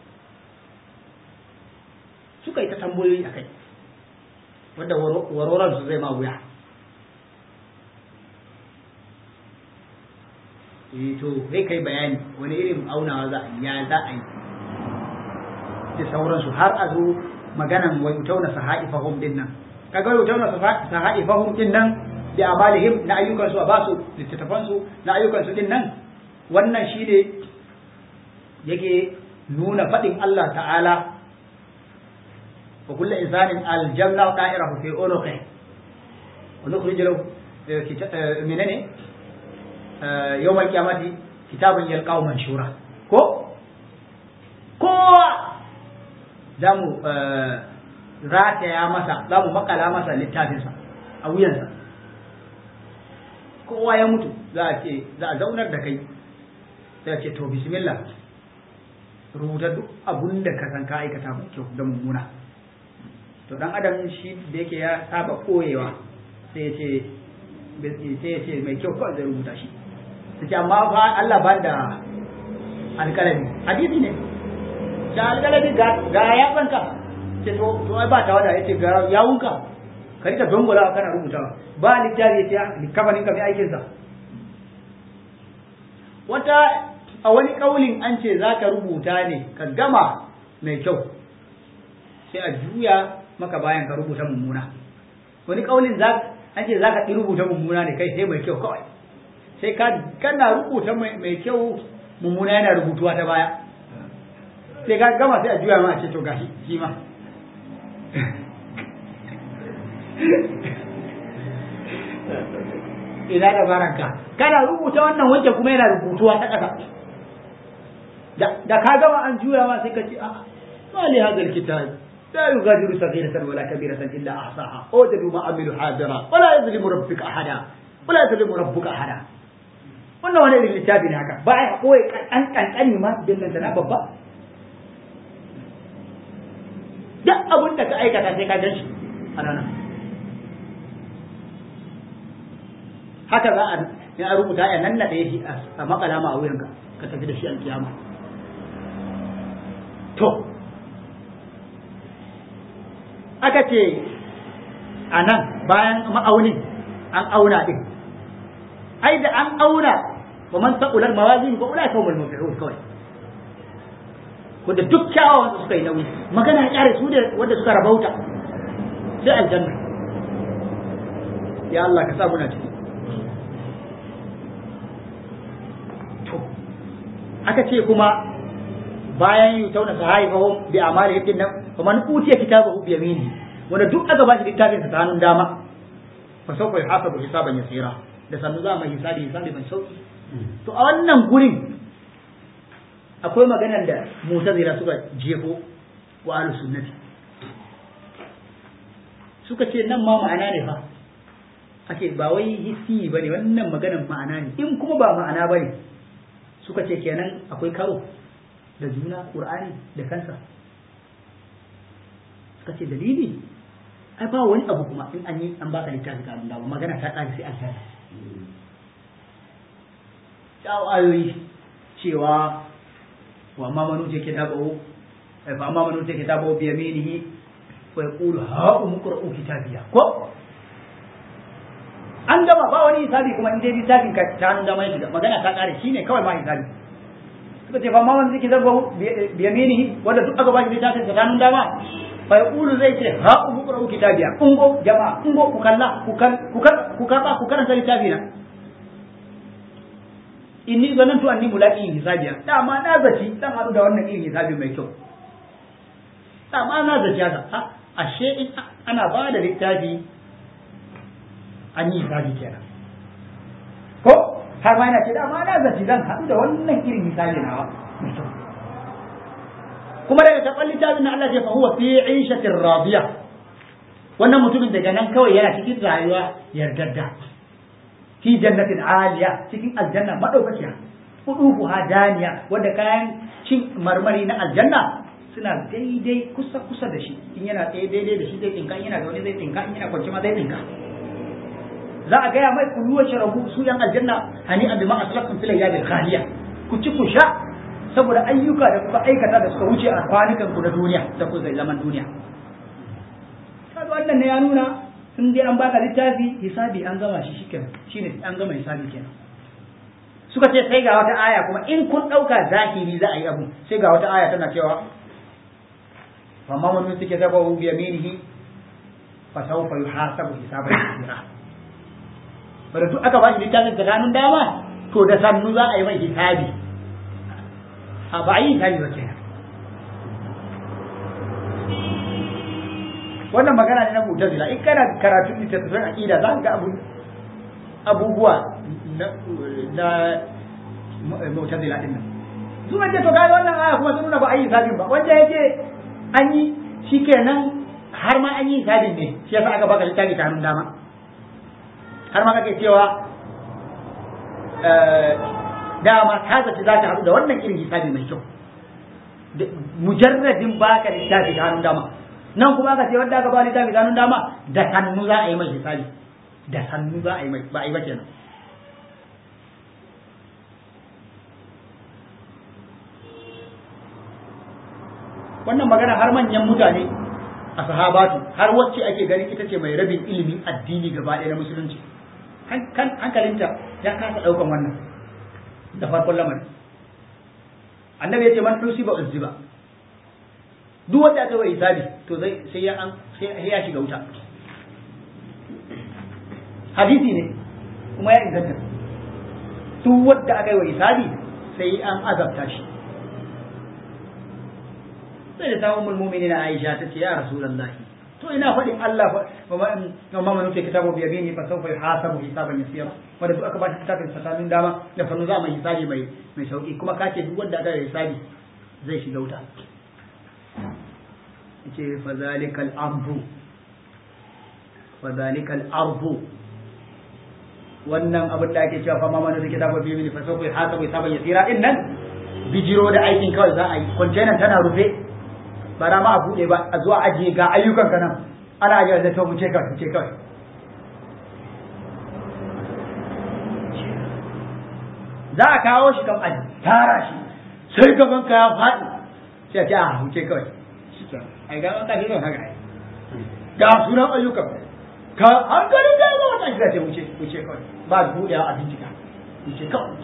suka yi ta tambayoyi a kai wanda waroran su zai ma wuya to zai kai bayani wani irin aunawa za a ya za a yi da sauransu har a zo maganan wa yutauna sahaifahum din nan kaga wa yutauna sahaifahum din nan bi amalihim na ayyukan su a basu littattafan su na ayyukan su din nan wannan shine yake nuna fadin Allah ta'ala wa kullu insanin aljamna da'irahu fi unuqi wa nukhrij lahu menene yawm al-qiyamati kitaban yalqahu manshura ko kowa za mu rataya masa za mu makala masa littafinsa a wuyansa kowa ya mutu za a ce za a zaunar da kai sai a ce to bismillah rubuta duk abun da ka san ka aikata mai kyau da mummuna to dan adam shi da yake ya saba koyewa sai ya ce sai ya ce mai kyau kawai zai rubuta shi sai amma fa Allah ba da alƙalami hadisi ne da alƙalami ga yatsanka ce to to ai ba tawada yace ga yawunka ka rika dongola kana rubutawa ba littafi yace kafanin ka mai aikin sa wata a wani kaulin an ce zaka rubuta ne ka gama mai kyau sai a juya maka bayan ka rubuta mummuna wani kaulin za an ce zaka ɗi rubuta mummuna ne kai sai mai kyau kawai sai ka kana rubuta mai kyau mummuna yana rubutuwa ta baya sai ka gama sai a juya ma a ce to gashi shi ma ina da baranka kana rubuta wannan wancan kuma yana rubutuwa ta ƙasa da ka gama an juya ma sai ka ce a ma li hadha alkitab la yughadiru saghiratan wala kabiratan illa ahsaha wajadu ma amilu hadira wala yuzlimu rabbuka ahada wala yuzlimu rabbuka ahada wannan wani irin littafi ne haka ba a koyi kan kankani ma dillanta na babba duk abin da ka aikata sai ka gan shi a ranar haka za a in a rubuta ya nan naɗe shi a makala ma a wuyanka ka tafi da shi alkiyama to aka ce a nan bayan ma'aunin an auna ɗin ai da an auna wa man saqular mawazin ko ulai kawmul muflihun kawai wanda duk kyawawan da suka yi nauyi magana ya kare su da wanda suka rabauta sai aljanna ya Allah ka sa muna ciki to aka ce kuma bayan yi tauna sahaifahum bi amali din nan fa man utiya kitabahu bi yamini wanda duk aka ba shi littafin sa ta hannun dama fa sawfa yuhasabu hisaban yasira da sannu za mu hisabi hisabi mai sauki to a wannan gurin akwai maganar da mutazila suka jefo wa ahlus sunnati suka ce nan ma ma'ana ne fa ake ba wai hissi bane wannan maganar ma'ana ne in kuma ba ma'ana bane suka ce kenan akwai karo da juna qur'ani da kansa suka ce dalili ai ba wani abu kuma in an yi an baka littafi ka da magana ta ƙare sai an tare dawo ayoyi cewa wa amma manu ce kitabahu fa amma manu ce kitabahu bi yaminihi wa yaqulu ha umqra'u kitabiya ko an gama ba wani hisabi kuma in dai littafin ka ta hannun dama ya shiga magana ta kare shine kawai ma hisabi suka ce fa amma manu ce kitabahu bi yaminihi wanda duk aka ba shi littafin ta hannun dama fa yaqulu zai ce ha umqra'u kitabiya ungo jama'a ungo ku kalla ku kan ku kan ku karba ku karanta littafina inni zanantu anni mulaqi hisabiya dama na zaci dan hadu da wannan irin hisabi mai kyau dama na zaci haka ha ashe in ana ba da littafi an yi hisabi kenan ko har ma yana ce dama na zaci zan hadu da wannan irin hisabi nawa mai kyau kuma daga karɓar littafin na Allah ce fa huwa fi 'ishatir radiya wannan mutumin daga nan kawai yana cikin rayuwa yardadda fi jannatin aliya cikin aljanna madaukakiya uduhu hadaniya wanda kayan cin marmari na aljanna suna daidai kusa kusa da shi in yana tsaye daidai da shi zai tsinka in yana zaune zai tsinka in yana kwance ma zai tsinka za a gaya mai kullu wa sharabu su yan aljanna hani abima aslaftum fil ayyamil khaliya ku ci ku sha saboda ayyuka da kuka aikata da suka wuce a kwanukan ku na duniya da ku zai zaman duniya kaga wannan ne ya nuna in dai an baka littafi hisabi an gama shi shikenan shine an gama hisabi kenan suka ce sai ga wata aya kuma in kun dauka zahiri za a yi abu sai ga wata aya tana cewa famma man suke zaba bi yaminihi fa sawfa yuhasabu hisaban yasira bada duk aka ba shi littafin tsakanin dama to da sannu za a yi mai hisabi a ba a yi hisabi ba kenan wannan magana ne na mutazila in kana karatu littattafan aqida za ka ga abu abubuwa na na mutazila din nan su ce to kai wannan aya kuma sun nuna ba a yi hisabin ba wanda yake an yi shikenan har ma an yi hisabin ne shi yasa aka baka littafi ta hannun dama har ma kake cewa dama ka zaci za ta haɗu da wannan irin hisabi mai kyau mujarradin baka littafi ta hannun dama nan kuma aka ce wanda aka ba littafi ta hannun dama da hannu za a yi mai hisabi da hannu za a yi mai ba a yi ba kenan wannan magana har manyan mutane a sahabatu har wacce ake ganin ita ce mai rabin ilimin addini gaba ɗaya na musulunci hankalinta ya kasa ɗaukan wannan da farkon lamarin annabi ya ce man dusi ba uzzi ba duk wanda aka yi hisabi to zai sai ya an sai ya shiga wuta hadisi ne kuma ya inganta duk wanda aka yi hisabi sai an azabta shi sai da samun mulmumini na Aisha ta ce ya Rasulullahi to ina faɗin Allah wa ma man uke kitabu bi yamini fa sawfa yuhasabu hisaban yasira wanda duk aka ba shi kitabin tsakanin dama da fannu za mu hisabi mai mai sauki kuma ka ce duk wanda aka yi hisabi zai shiga wuta yace fa zalikal ardu fa zalikal ardu wannan abin da ake cewa fa ma man uke kitabu bi yamini fa sawfa yuhasabu hisaban yasira din nan bijiro da aikin kawai za a yi kwantenan tana rufe ba na ma a buɗe ba a zuwa ajiye ga ayyukan ka nan ana ajiyar da to mu ce kawai mu ce kawai za a kawo shi kam a tara shi sai gaban ka ya faɗi sai a ce a mu ce kawai ai ga wanda shi ne haka ga sunan ayyukan ka hankali da ba wata shi ce mu ce mu ce kawai ba buɗewa a bincika mu ce kawai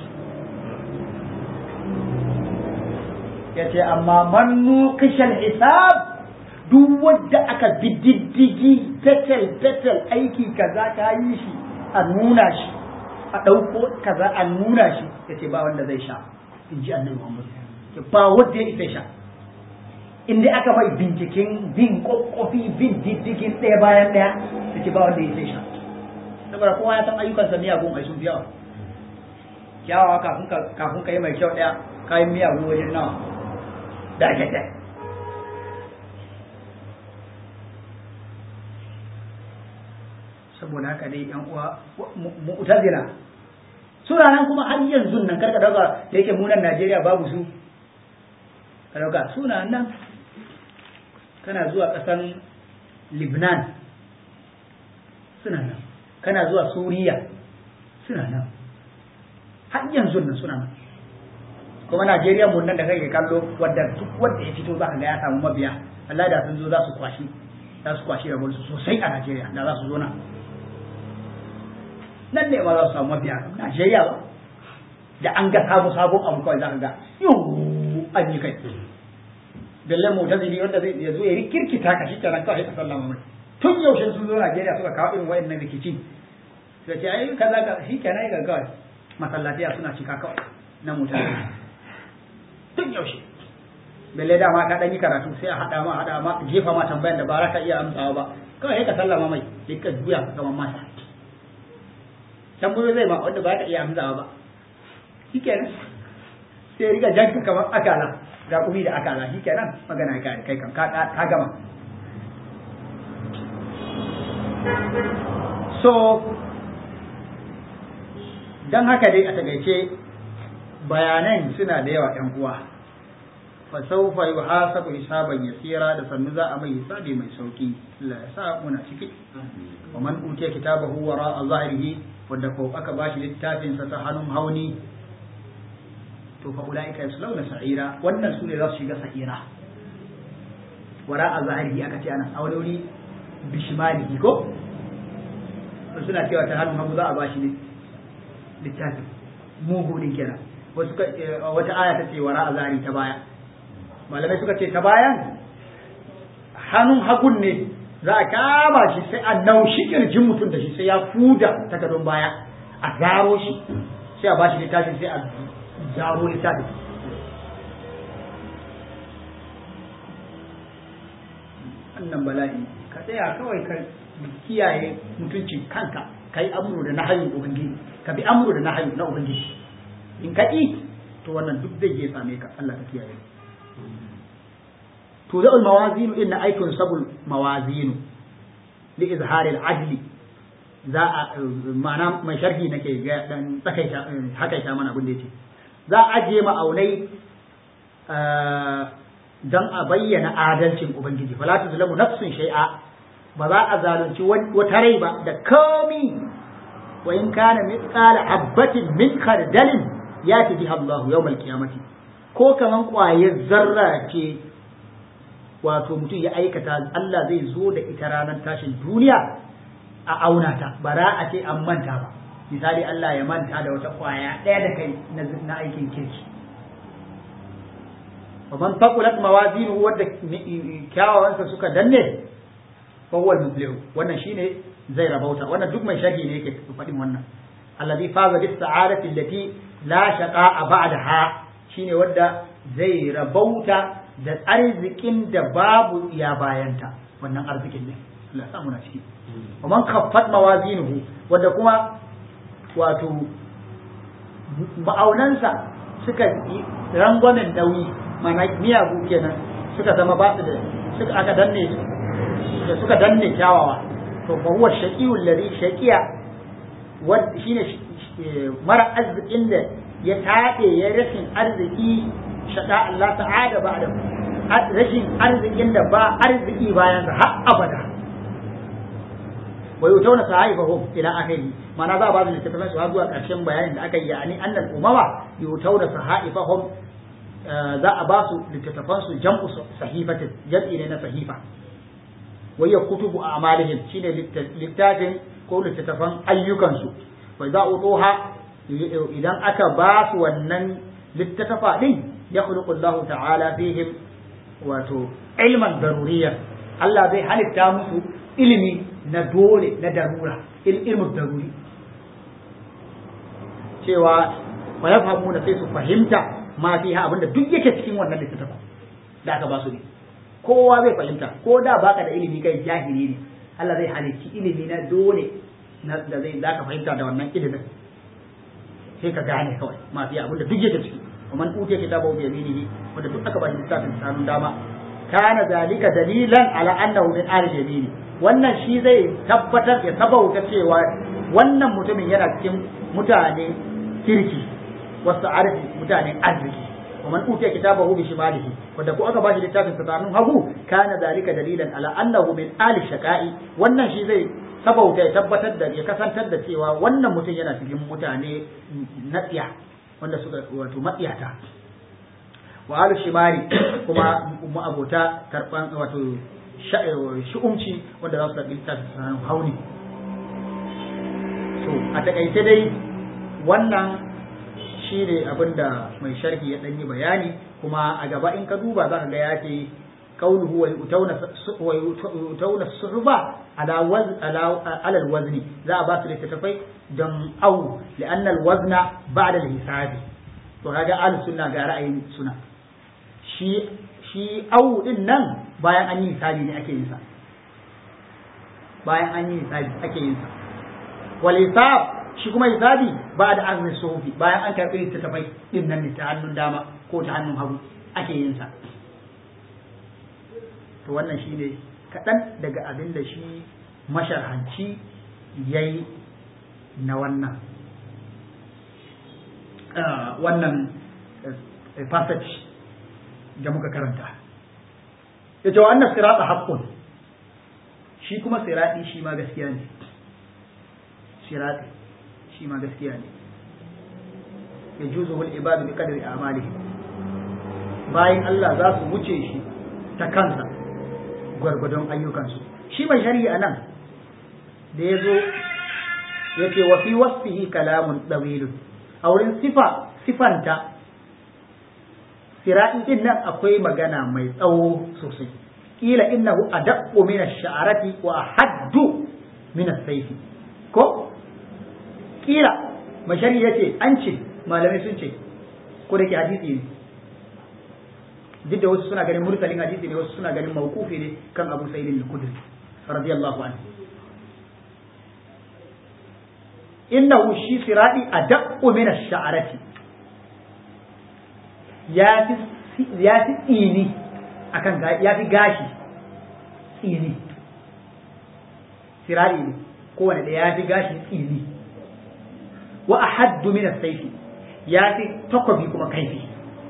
ya ce amma man kishal hisab duk wadda aka bi diddigi fetel fetel aiki kaza ka yi shi a nuna shi a ɗauko kaza a nuna shi ya ce ba wanda zai sha in ji annabi Muhammad ba wanda ya isa sha in dai aka mai binciken bin kokofi bin diddigin ɗaya bayan ɗaya ya ce ba wanda ya isa sha saboda kowa ya san ayyukansa miyagun ai sun fi yawa kyawawa kafin ka yi mai kyau ɗaya kayan miyagun wajen nawa da ake kai saboda haka dai yan uwa mu'tazila suna nan kuma har yanzu nan karka dauka da yake munan Najeriya babu su ka dauka suna nan kana zuwa kasan Lebanon suna nan kana zuwa Suriya suna nan har yanzu nan suna nan kuma Najeriya mun nan da kake kallo wadda duk wanda ya fito za ka ga ya samu mabiya Allah da sun zo za su kwashi za su kwashi rabon su sosai a Najeriya da za su zo nan nan ne ma za su samu mabiya Najeriya ba da an ga samu sabon abu kawai za ka ga yau an yi kai dalle mu ta zini wanda zai zo ya rikirkita ka shi kenan kawai ka sallama mai tun yaushe sun zo Najeriya suka kawo irin wayannan rikici sai ce ai kaza ka shi kenan ga kawai masallatiya suna cika kawai na mutane tun yaushe balle dama ka dan yi karatu sai a hada ma hada ma jefa ma tambayar da ba za ka iya amsawa ba kawai sai ka sallama mai sai ka juya ka kaman masa tambayo zai ma wanda ba ka iya amsawa ba shikenan sai riga janka kamar akala da kumi da akala shikenan magana ka kai kan ka gama so dan haka dai a tagaice bayanan suna da yawa ‘yan uwa fa sawfa yuhasabu hisaban yasira da sannu za a mai hisabi mai sauki Allah ya sa muna ciki wa man utiya kitabahu wara zahirihi wanda ko aka bashi littafin sa ta hannun hauni to fa ulaika yaslawna sa'ira wannan sune za su shiga sa'ira wara zahirihi aka ce ana aure wuri bishimalihi ko suna cewa ta hannun hagu za a bashi littafin mugu din kenan wasu wata aya ta ce wara a zari ta baya malamai suka ce ta bayan hannun hagun ne za a kama shi sai a naushi kirjin mutum da shi sai ya fuda takardun baya a zaro shi sai a bashi littafin sai a zaro littafin wannan bala'i ka tsaya kawai ka kiyaye mutuncin kanka ka yi amuru da nahayin ubangiji ka bi amuru da nahayin na ubangiji in ka ƙi to wannan duk zai je same ka Allah ka kiyaye to da mawazinu inna aikun sabul mawazinu li izharil adli za a ma'ana mai sharhi nake ga dan tsakaita hakaita mana abin da yake za a ajiye ma'aunai dan a bayyana adalcin ubangiji fala tuzlamu nafsun shay'a ba za a zalunci wata rai ba da komi wa in kana mithqala habatin min khardalin yati biha Allah yawmal qiyamati ko kaman kwayar zarra ce wato mutum ya aikata Allah zai zo da ita ranar tashin duniya a auna ta bara a ce an manta ba misali Allah ya manta da wata kwaya ɗaya da kai na aikin kirki wa man faqulat mawazinuhu wadda kyawawansa suka danne فهو المفلح wannan shine zai rabauta wannan duk mai sharhi ne yake faɗin wannan allazi faza bis sa'adati allati la shaqa'a ba'daha shine wanda zai rabauta da arzikin da babu ya bayanta wannan arzikin ne Allah ya muna ciki wa man khaffat mawazinuhu wanda kuma wato ma'aunansa suka rangwamen nauyi mana miyagu kenan suka zama ba su da suka aka danne su da suka danne kyawawa to fa huwa shaqiyu alladhi shaqiya wad shine mara arzikin da ya taɗe ya rashin arziki shaɗa Allah ta'ala ba da rashin arzikin da ba arziki bayan sa har abada wa yutawna sahifahum ila akhiri mana za a ba su littattafan su har zuwa ƙarshen bayanin da aka yi yani annal umama yutawna sahifahum za a ba su littattafan su jam'u sahifatin jam'i ne na sahifa wa ya kutubu a amalihim shine littafin ko littattafan ayyukansu wa za utuha idan aka ba su wannan littattafa din ya khuluqu Allah ta'ala fihim wato ilman daruriya Allah zai halitta musu ilimi na dole na darura ilmu daruri cewa wa yafhamuna sai su fahimta ma fiha abinda duk yake cikin wannan littattafa da aka ba su ne kowa zai fahimta ko da baka da ilimi kai jahili ne Allah zai halicci ilimi na dole da zai zaka fahimta da wannan ilimin sai ka gane kawai ma fi abin da duk yake ciki wa man utiya kitabahu bi yaminihi wanda duk aka bashi littafin sanun dama kana zalika dalilan ala annahu min ahli yamini wannan shi zai tabbatar ya sabauta cewa wannan mutumin yana cikin mutane kirki wasu arzi mutanen arziki ومن أوتي كتابه بشماله wanda ko aka bashi littafin sa hannun hagu kana zalika dalilan ala annahu min ali shaqai wannan shi zai sabauta ya tabbatar da ya kasantar da cewa wannan mutum yana cikin mutane na tsiya wanda suka wato matsiyata wa alu shimari kuma mu abota karban wato shi'umci wanda za su karbi littafin sa hannun hauni so a takaice dai wannan shi ne abin da mai sharhi ya ɗanyi bayani kuma a gaba in ka duba za ka ga ya ce kaunuhu wa yutauna suhba ala waz ala wazni za a ba su littattafai don au li'anna alwazna ba'da alhisabi to kaga ahlus sunna ga ra'ayin suna shi shi au din nan bayan an yi hisabi ne ake yin sa bayan an yi hisabi ake yin sa wal hisab shi kuma hisabi ba da azumin suhufi bayan an karɓi littattafai din nan ne ta hannun dama ko ta hannun hagu ake yin sa to wannan shi ne kaɗan daga abin da shi masharhanci ya yi na wannan wannan passage da muka karanta yace wa annas sirata haqqun shi kuma sirati shi ma gaskiya ne sirati shi ma gaskiya ne yajuzuhu al-ibadu bi qadri a'malihim bayan Allah za su wuce shi ta kansa gwargwadon ayyukansu shi mai shari'a nan da ya zo ya ce wa fi wasfihi kalamun ɗawilun a wurin sifa sifanta sira'i din nan akwai magana mai tsawo sosai kila innahu adaqqu min ash-sha'rati wa haddu min as-sayfi ko kila mashari yace an ce malamai sun ce ko da ke hadisi ne duk da wasu suna ganin mursalin hadisi ne wasu suna ganin mawqufi ne kan Abu Sa'id al-Khudri radiyallahu anhu innahu shi siradi adaqqu min ash-sha'rati ya fi ya fi tsini akan ya fi gashi tsini siradi ne kowane da ya fi gashi tsini wa ahaddu min as-sayfi ya fi takobi kuma kaifi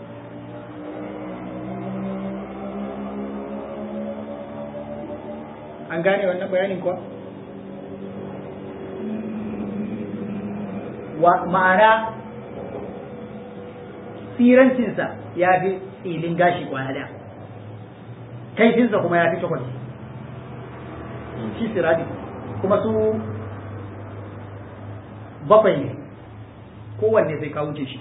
an gane wannan bayanin kuwa wa ma'ana sirancinsa ya fi tsilin gashi kwana daya kaifinsa kuma ya fi takwas shi siradi kuma su bakwai ne kowanne sai ka wuce shi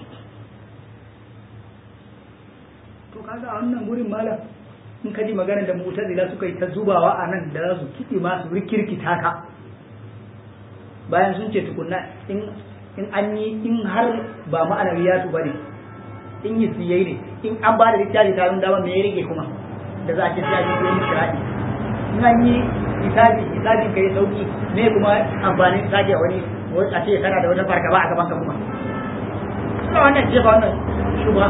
to kaga a wannan gurin malam in ka ji magana da mutazila suka yi ta zubawa a nan da za su kiɗi ma su rikirkita ka bayan sun ce tukunna in in an yi in har ba ma'anawiyatu ba ne in yi siyai ne in an ba da littafi tarin dama me ya rage kuma da za a ce sai a ji wani shiraɗi in an yi hisabi hisabin ka yi sauki me kuma amfanin sake wani a ce kana da wata fargaba a gaban ka kuma suna wannan jefa wannan shuba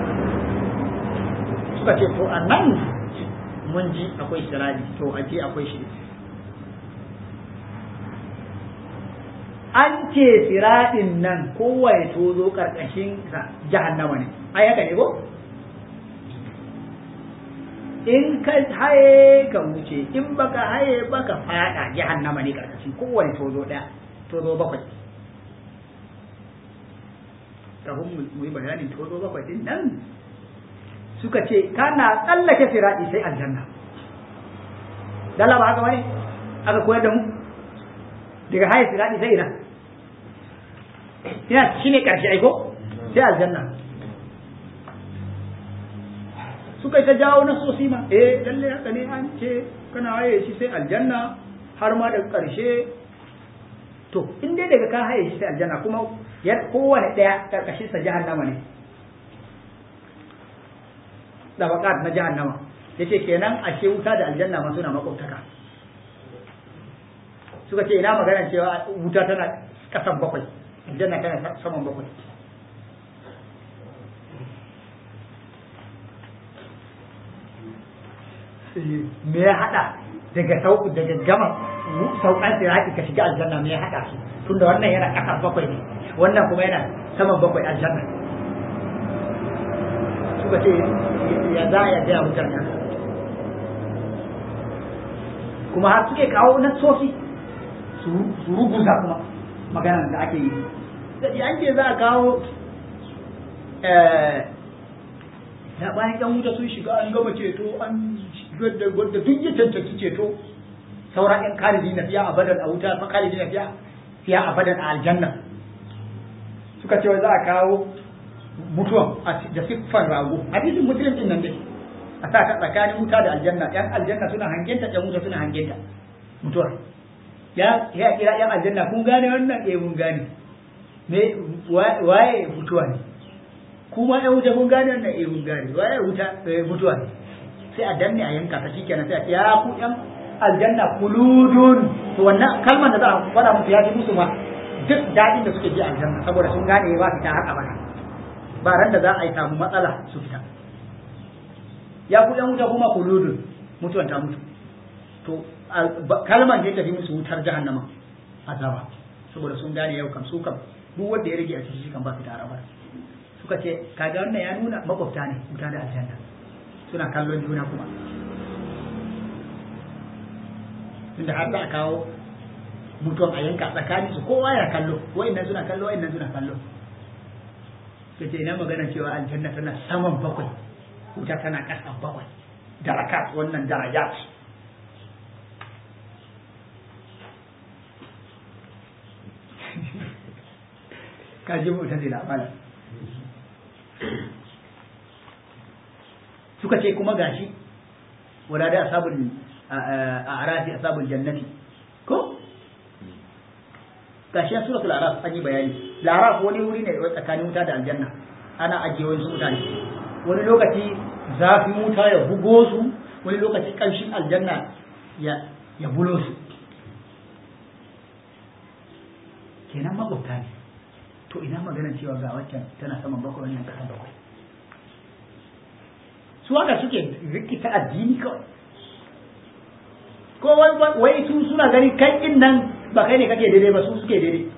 suka ce to a nan mun ji akwai shirari to a ce akwai shi an ce siraɗin nan kowane tozo ƙarƙashin jahannama ne ai haka ne ko in ka haye ka wuce in baka haye baka fada jahannama ne ƙarƙashin kowane tozo ɗaya tozo bakwai kafin mu yi bayanin tozo bakwai din nan suka ce kana tsallake siraɗi sai aljanna dala ba haka wani aka koyar da mu daga haye siraɗi sai ina ina shi ne ƙarshe aiko sai aljanna suka ta jawo na sosi ma eh lalle haka ne an ce kana haye shi sai aljanna har ma daga ƙarshe to in dai daga ka haye shi sai aljanna kuma kowane ɗaya ƙarƙashin sa jahannama ne tabaqat na jahannama yace kenan ashe wuta da aljanna ma suna makwabtaka suka ce ina magana cewa wuta tana kasan bakwai aljanna tana saman bakwai me ya hada daga sauku daga gama saukan siraki ka shiga aljanna me ya hada su tunda wannan yana kasan bakwai ne wannan kuma yana saman bakwai aljanna suka ce ya za a gaya mutane kuma har suke kawo nassosi su ruguza kuma magana da ake yi da an ce za a kawo na bayan yan wuta sun shiga an gama ceto an shigar da wadda duk ya cancanci ceto sauran yan kalidi na fiya abadan a wuta fa kalidi na fiya fiya abadan a aljanna suka ce za a kawo mutuwan da siffar rago hadisin muslim din nan dai a sa ta tsakanin wuta da aljanna yan aljanna suna hangenta yan wuta suna hangenta mutuwar ya ya kira yan aljanna kun gane wannan eh mun gane me waye mutuwa ne kuma yan wuta kun gane wannan eh mun gane waye wuta mutuwa ne sai a danne a yanka ta shikenan sai ya ku yan aljanna kuludun to wannan kalmar da za a faɗa musu ya ji musu ma duk daɗin da suke ji aljanna saboda sun gane ba fita har abada ba ran da za a yi samu matsala su fita ya ku yan wuta kuma kuludun mutuwan ta mutu to kalmar da ya tafi musu wutar jahannama azaba saboda sun gane yau kam su kam duk wanda ya rage a cikin kan ba fita har abada suka ce kaga wannan ya nuna makwabta ne wuta da aljanna suna kallon juna kuma tunda har za a kawo mutum a yanka tsakanin su kowa ya kallo wa'annan suna kallo wa'annan suna kallo sai ce ina magana cewa aljanna tana saman bakwai wuta tana ƙasa bakwai darakat wannan darajat ka ji mutum zai labara suka ce kuma gashi wadada asabul a arafi asabul jannati ko gashi a suratul araf an yi bayani laraf wani wuri ne tsakanin wuta da aljanna ana ajiye wani mutane wani lokaci zafin wuta ya bugo su wani lokaci ƙanshin aljanna ya ya bulo su kenan makwabta ne to ina magana cewa ga waccan tana saman bakwai wannan kasan bakwai su haka suke rikita addini kawai ko wai su suna gani kai din nan ba kai ne kake daidai ba su suke daidai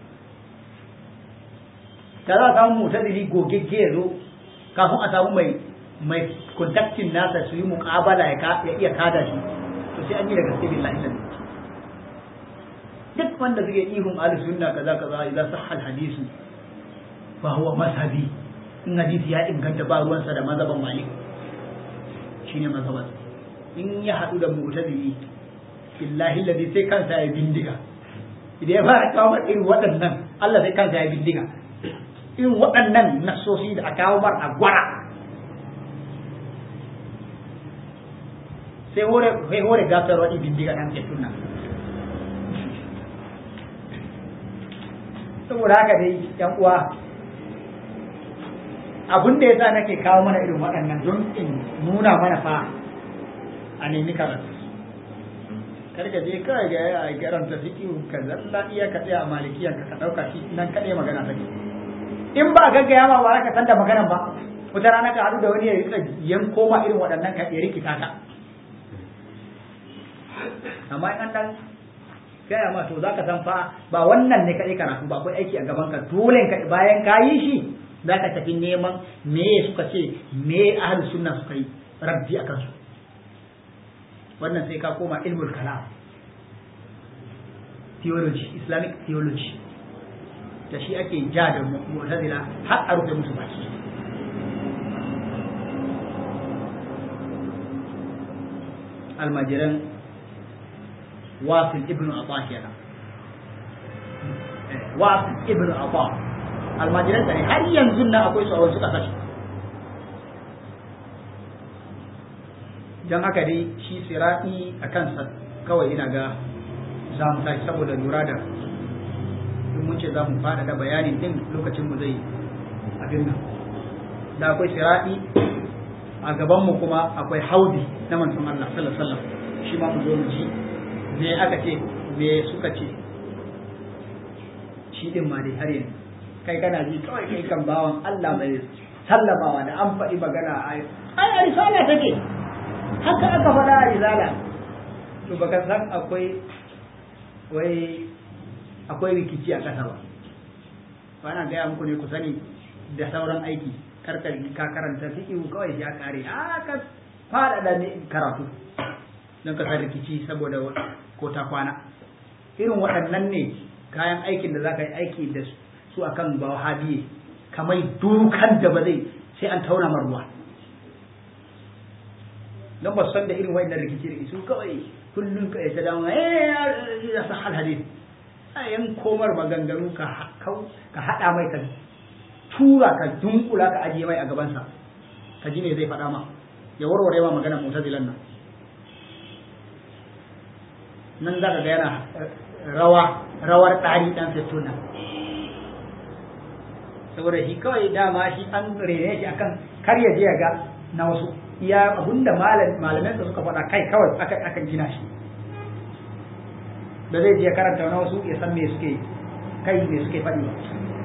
ta za a samu mutadili gogegge ya zo kafin a samu mai mai kontaktin nasa su yi muƙabala ya iya kada shi to sai an yi da gaske billahi lalai duk wanda suke ihun ahli sunna kaza kaza idan sahha hadisu fa huwa mazhabi in hadisi ya inganta ba ruwansa da mazhaban malik shine mazhaban in ya hadu da mu'tazili billahi ladhi sai kansa ya bindiga idan ya fara kawo irin waɗannan Allah sai kansa ya bindiga irin waɗannan nasosi da aka kawo mar a gwara sai hore sai hore gasar wani bindiga dan ke tunna saboda haka dai yan uwa abin da yasa nake kawo mana irin waɗannan don in nuna mana fa a nemi karatu kar ka je kawai ga ya karanta fiqh ka zalla iya ka tsaya a malikiyan ka ka dauka shi nan kadai magana take in ba gaggaya ma ba ka san da maganan ba wata rana ka haɗu da wani ya rika yanko ma irin waɗannan ka ya rikita ka amma in an dan gaya ma to zaka san fa ba wannan ne kaɗai karatu ba akwai aiki a gaban ka dole ka bayan ka yi shi zaka tafi neman me suka ce me ahlus sunna suka yi rabbi akan su wannan sai ka koma ilmul kalam theology islamic theology da shi ake ja da mu'tazila har a rufe musu baki almajiran wasil ibn Ata kenan wasil ibn Ata almajiran ne har yanzu nan akwai su a wasu kasashe don haka dai shi sirati a kansa kawai ina ga za mu tashi saboda lura da in mun ce za mu fada da bayanin din lokacin mu zai abin nan da akwai sirati a gaban mu kuma akwai haudi na manzon Allah sallallahu alaihi wasallam shi ma mu zo mu ji me aka ce me suka ce shi din ma dai har yanzu kai kana ji kawai kai kan bawan Allah mai sallamawa da an faɗi magana a ai a risala take haka aka faɗa a risala to baka san akwai wai akwai rikici a ƙasa ba ba na gaya muku ne ku sani da sauran aiki karkar ka karanta fiƙihu kawai ya kare a ka faɗaɗa ne karatu don ka san rikici saboda ko ta kwana irin waɗannan ne kayan aikin da za ka yi aiki da su akan ba wahabiye kamar dukan da ba zai sai an tauna marwa don ba san da irin waɗannan rikici da su kawai kullum ka ta dawo eh ya sa hal hadith ayan komar maganganu ka ka hada mai ka tura ka dunkula ka ajiye mai a gabansa ka ji me zai faɗa ma ya warware ma magana mutazilan nan nan za ka ga yana rawa rawar ɗari ɗan fituna saboda shi kawai dama shi an rene shi akan kar ya je ya ga na wasu iya abinda malaman da suka faɗa kai kawai akan gina shi da zai je karanta na wasu ya san me suke kai me suke faɗi ba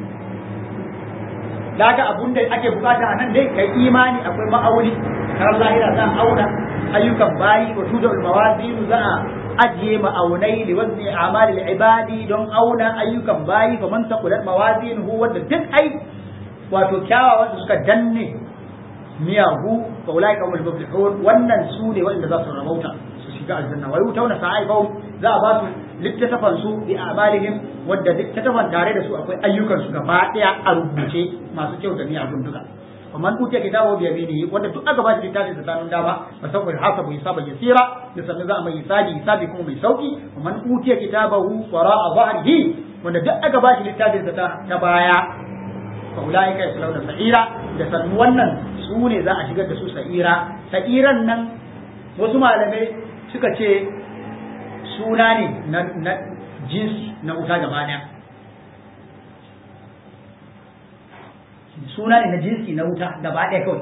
daga abun da ake bukata a nan dai kai imani akwai ma'auni karar lahira za a auna ayyukan bayi wa tudul mawazin za a ajiye ma'aunai da wazni amali ibadi don auna ayyukan bayi fa man taqulat mawazinuhu wanda duk ai wato kyawawan da suka danne miyagu fa ulai kamul muflihun wannan su ne wanda za su rabauta su shiga aljanna wa yutawna sa'ibahum za a ba su littattafan su bi amalihim wanda littattafan tare da su akwai ayyukan su gaba daya a rubuce masu kyau da miyagun duka ومن أوتي كتابه بيمينه wanda duk aka bashi littafin da sanin dama fa sawfa yuhasabu hisaban yasira da sanin za a mai hisabi hisabi kuma mai sauki wa man utiya kitabahu wara'a dhahrihi wanda duk aka bashi littafin da ta baya fa ulaika yaslawna sa'ira da sanin wannan su ne za a shigar da su sa'ira sa'iran nan wasu malamai suka ce suna ne na jinsi na wuta gaba daya suna ne na jinsi na wuta gaba ɗaya kawai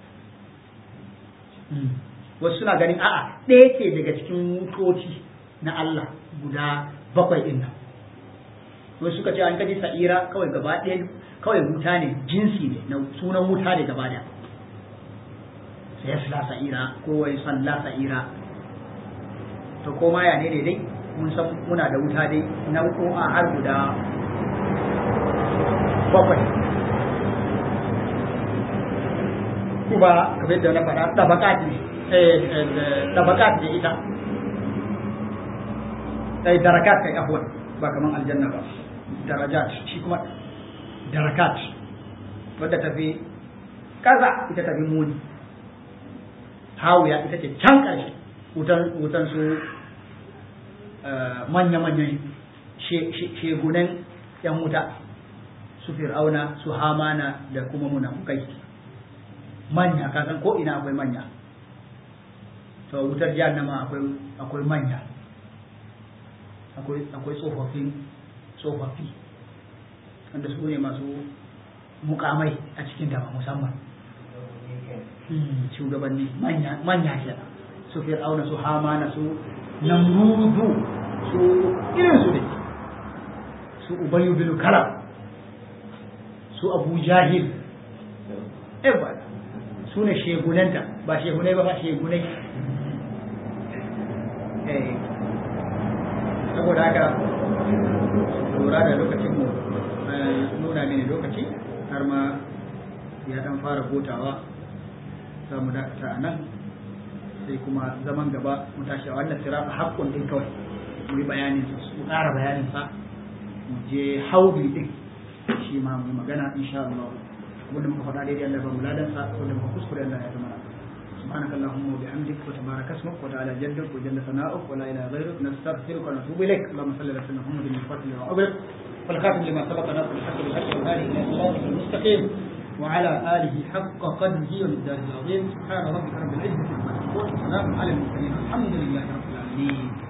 wasu suna ganin a'a ɗaya ce daga cikin wutoci na Allah guda bakwai ɗin nan wasu suka ce an kaji sa'ira kawai gaba ɗaya kawai wuta ne jinsi ne na sunan wuta ne gaba ɗaya sai ya sila sa'ira ko wai salla sa'ira to ko ma ya ne ne dai mun san muna da wuta dai na a har guda bakwai kuma kamar da na faɗa tabakat ne tabakat ne ita sai darakat kai afwan ba kaman aljanna ba darajat shi kuma darakat wadda tafi kaza ita tafi muni hawiya ita ce can ƙarshe wutan wutan su manya-manyan shegunan yan wuta su fir'auna su hamana da kuma munafukai manya ka san ko ina akwai manya to wutar jahannama akwai akwai manya akwai akwai tsofaffin tsofaffi wanda su ne masu mukamai a cikin dama musamman shugabanni manya manya kenan su fir'auna su hamana su namrudu su irin su ne su ubayyu bin kalab su abu jahil eh su ne shegunanta ba shegunai ba ba shegunai saboda haka lura da lokacinmu nuna mini lokaci har ma ya dan fara gotawa za mu dakata a nan sai kuma zaman gaba mu tashi a wannan sirata haƙƙun ɗin kawai mu yi bayanin mu ƙara bayanin sa mu je haudi ɗin shi ma mu yi magana insha Allah wanda muka faɗa daidai Allah ba mu ladan sa wanda muka kuskure Allah ya zama سبحانك اللهم وبحمدك وتبارك اسمك وتعالى جدك وجل ثناؤك ولا اله غيرك نستغفرك ونتوب اليك اللهم صل على سيدنا محمد الفاتح لما أغلق والخاتم لما سبق ناصر الحق بالحق والهادي الى صراطك المستقيم وعلى اله حق قدره ومقداره العظيم سبحان ربك رب العزه عما يصفون وسلام على المرسلين الحمد لله رب العالمين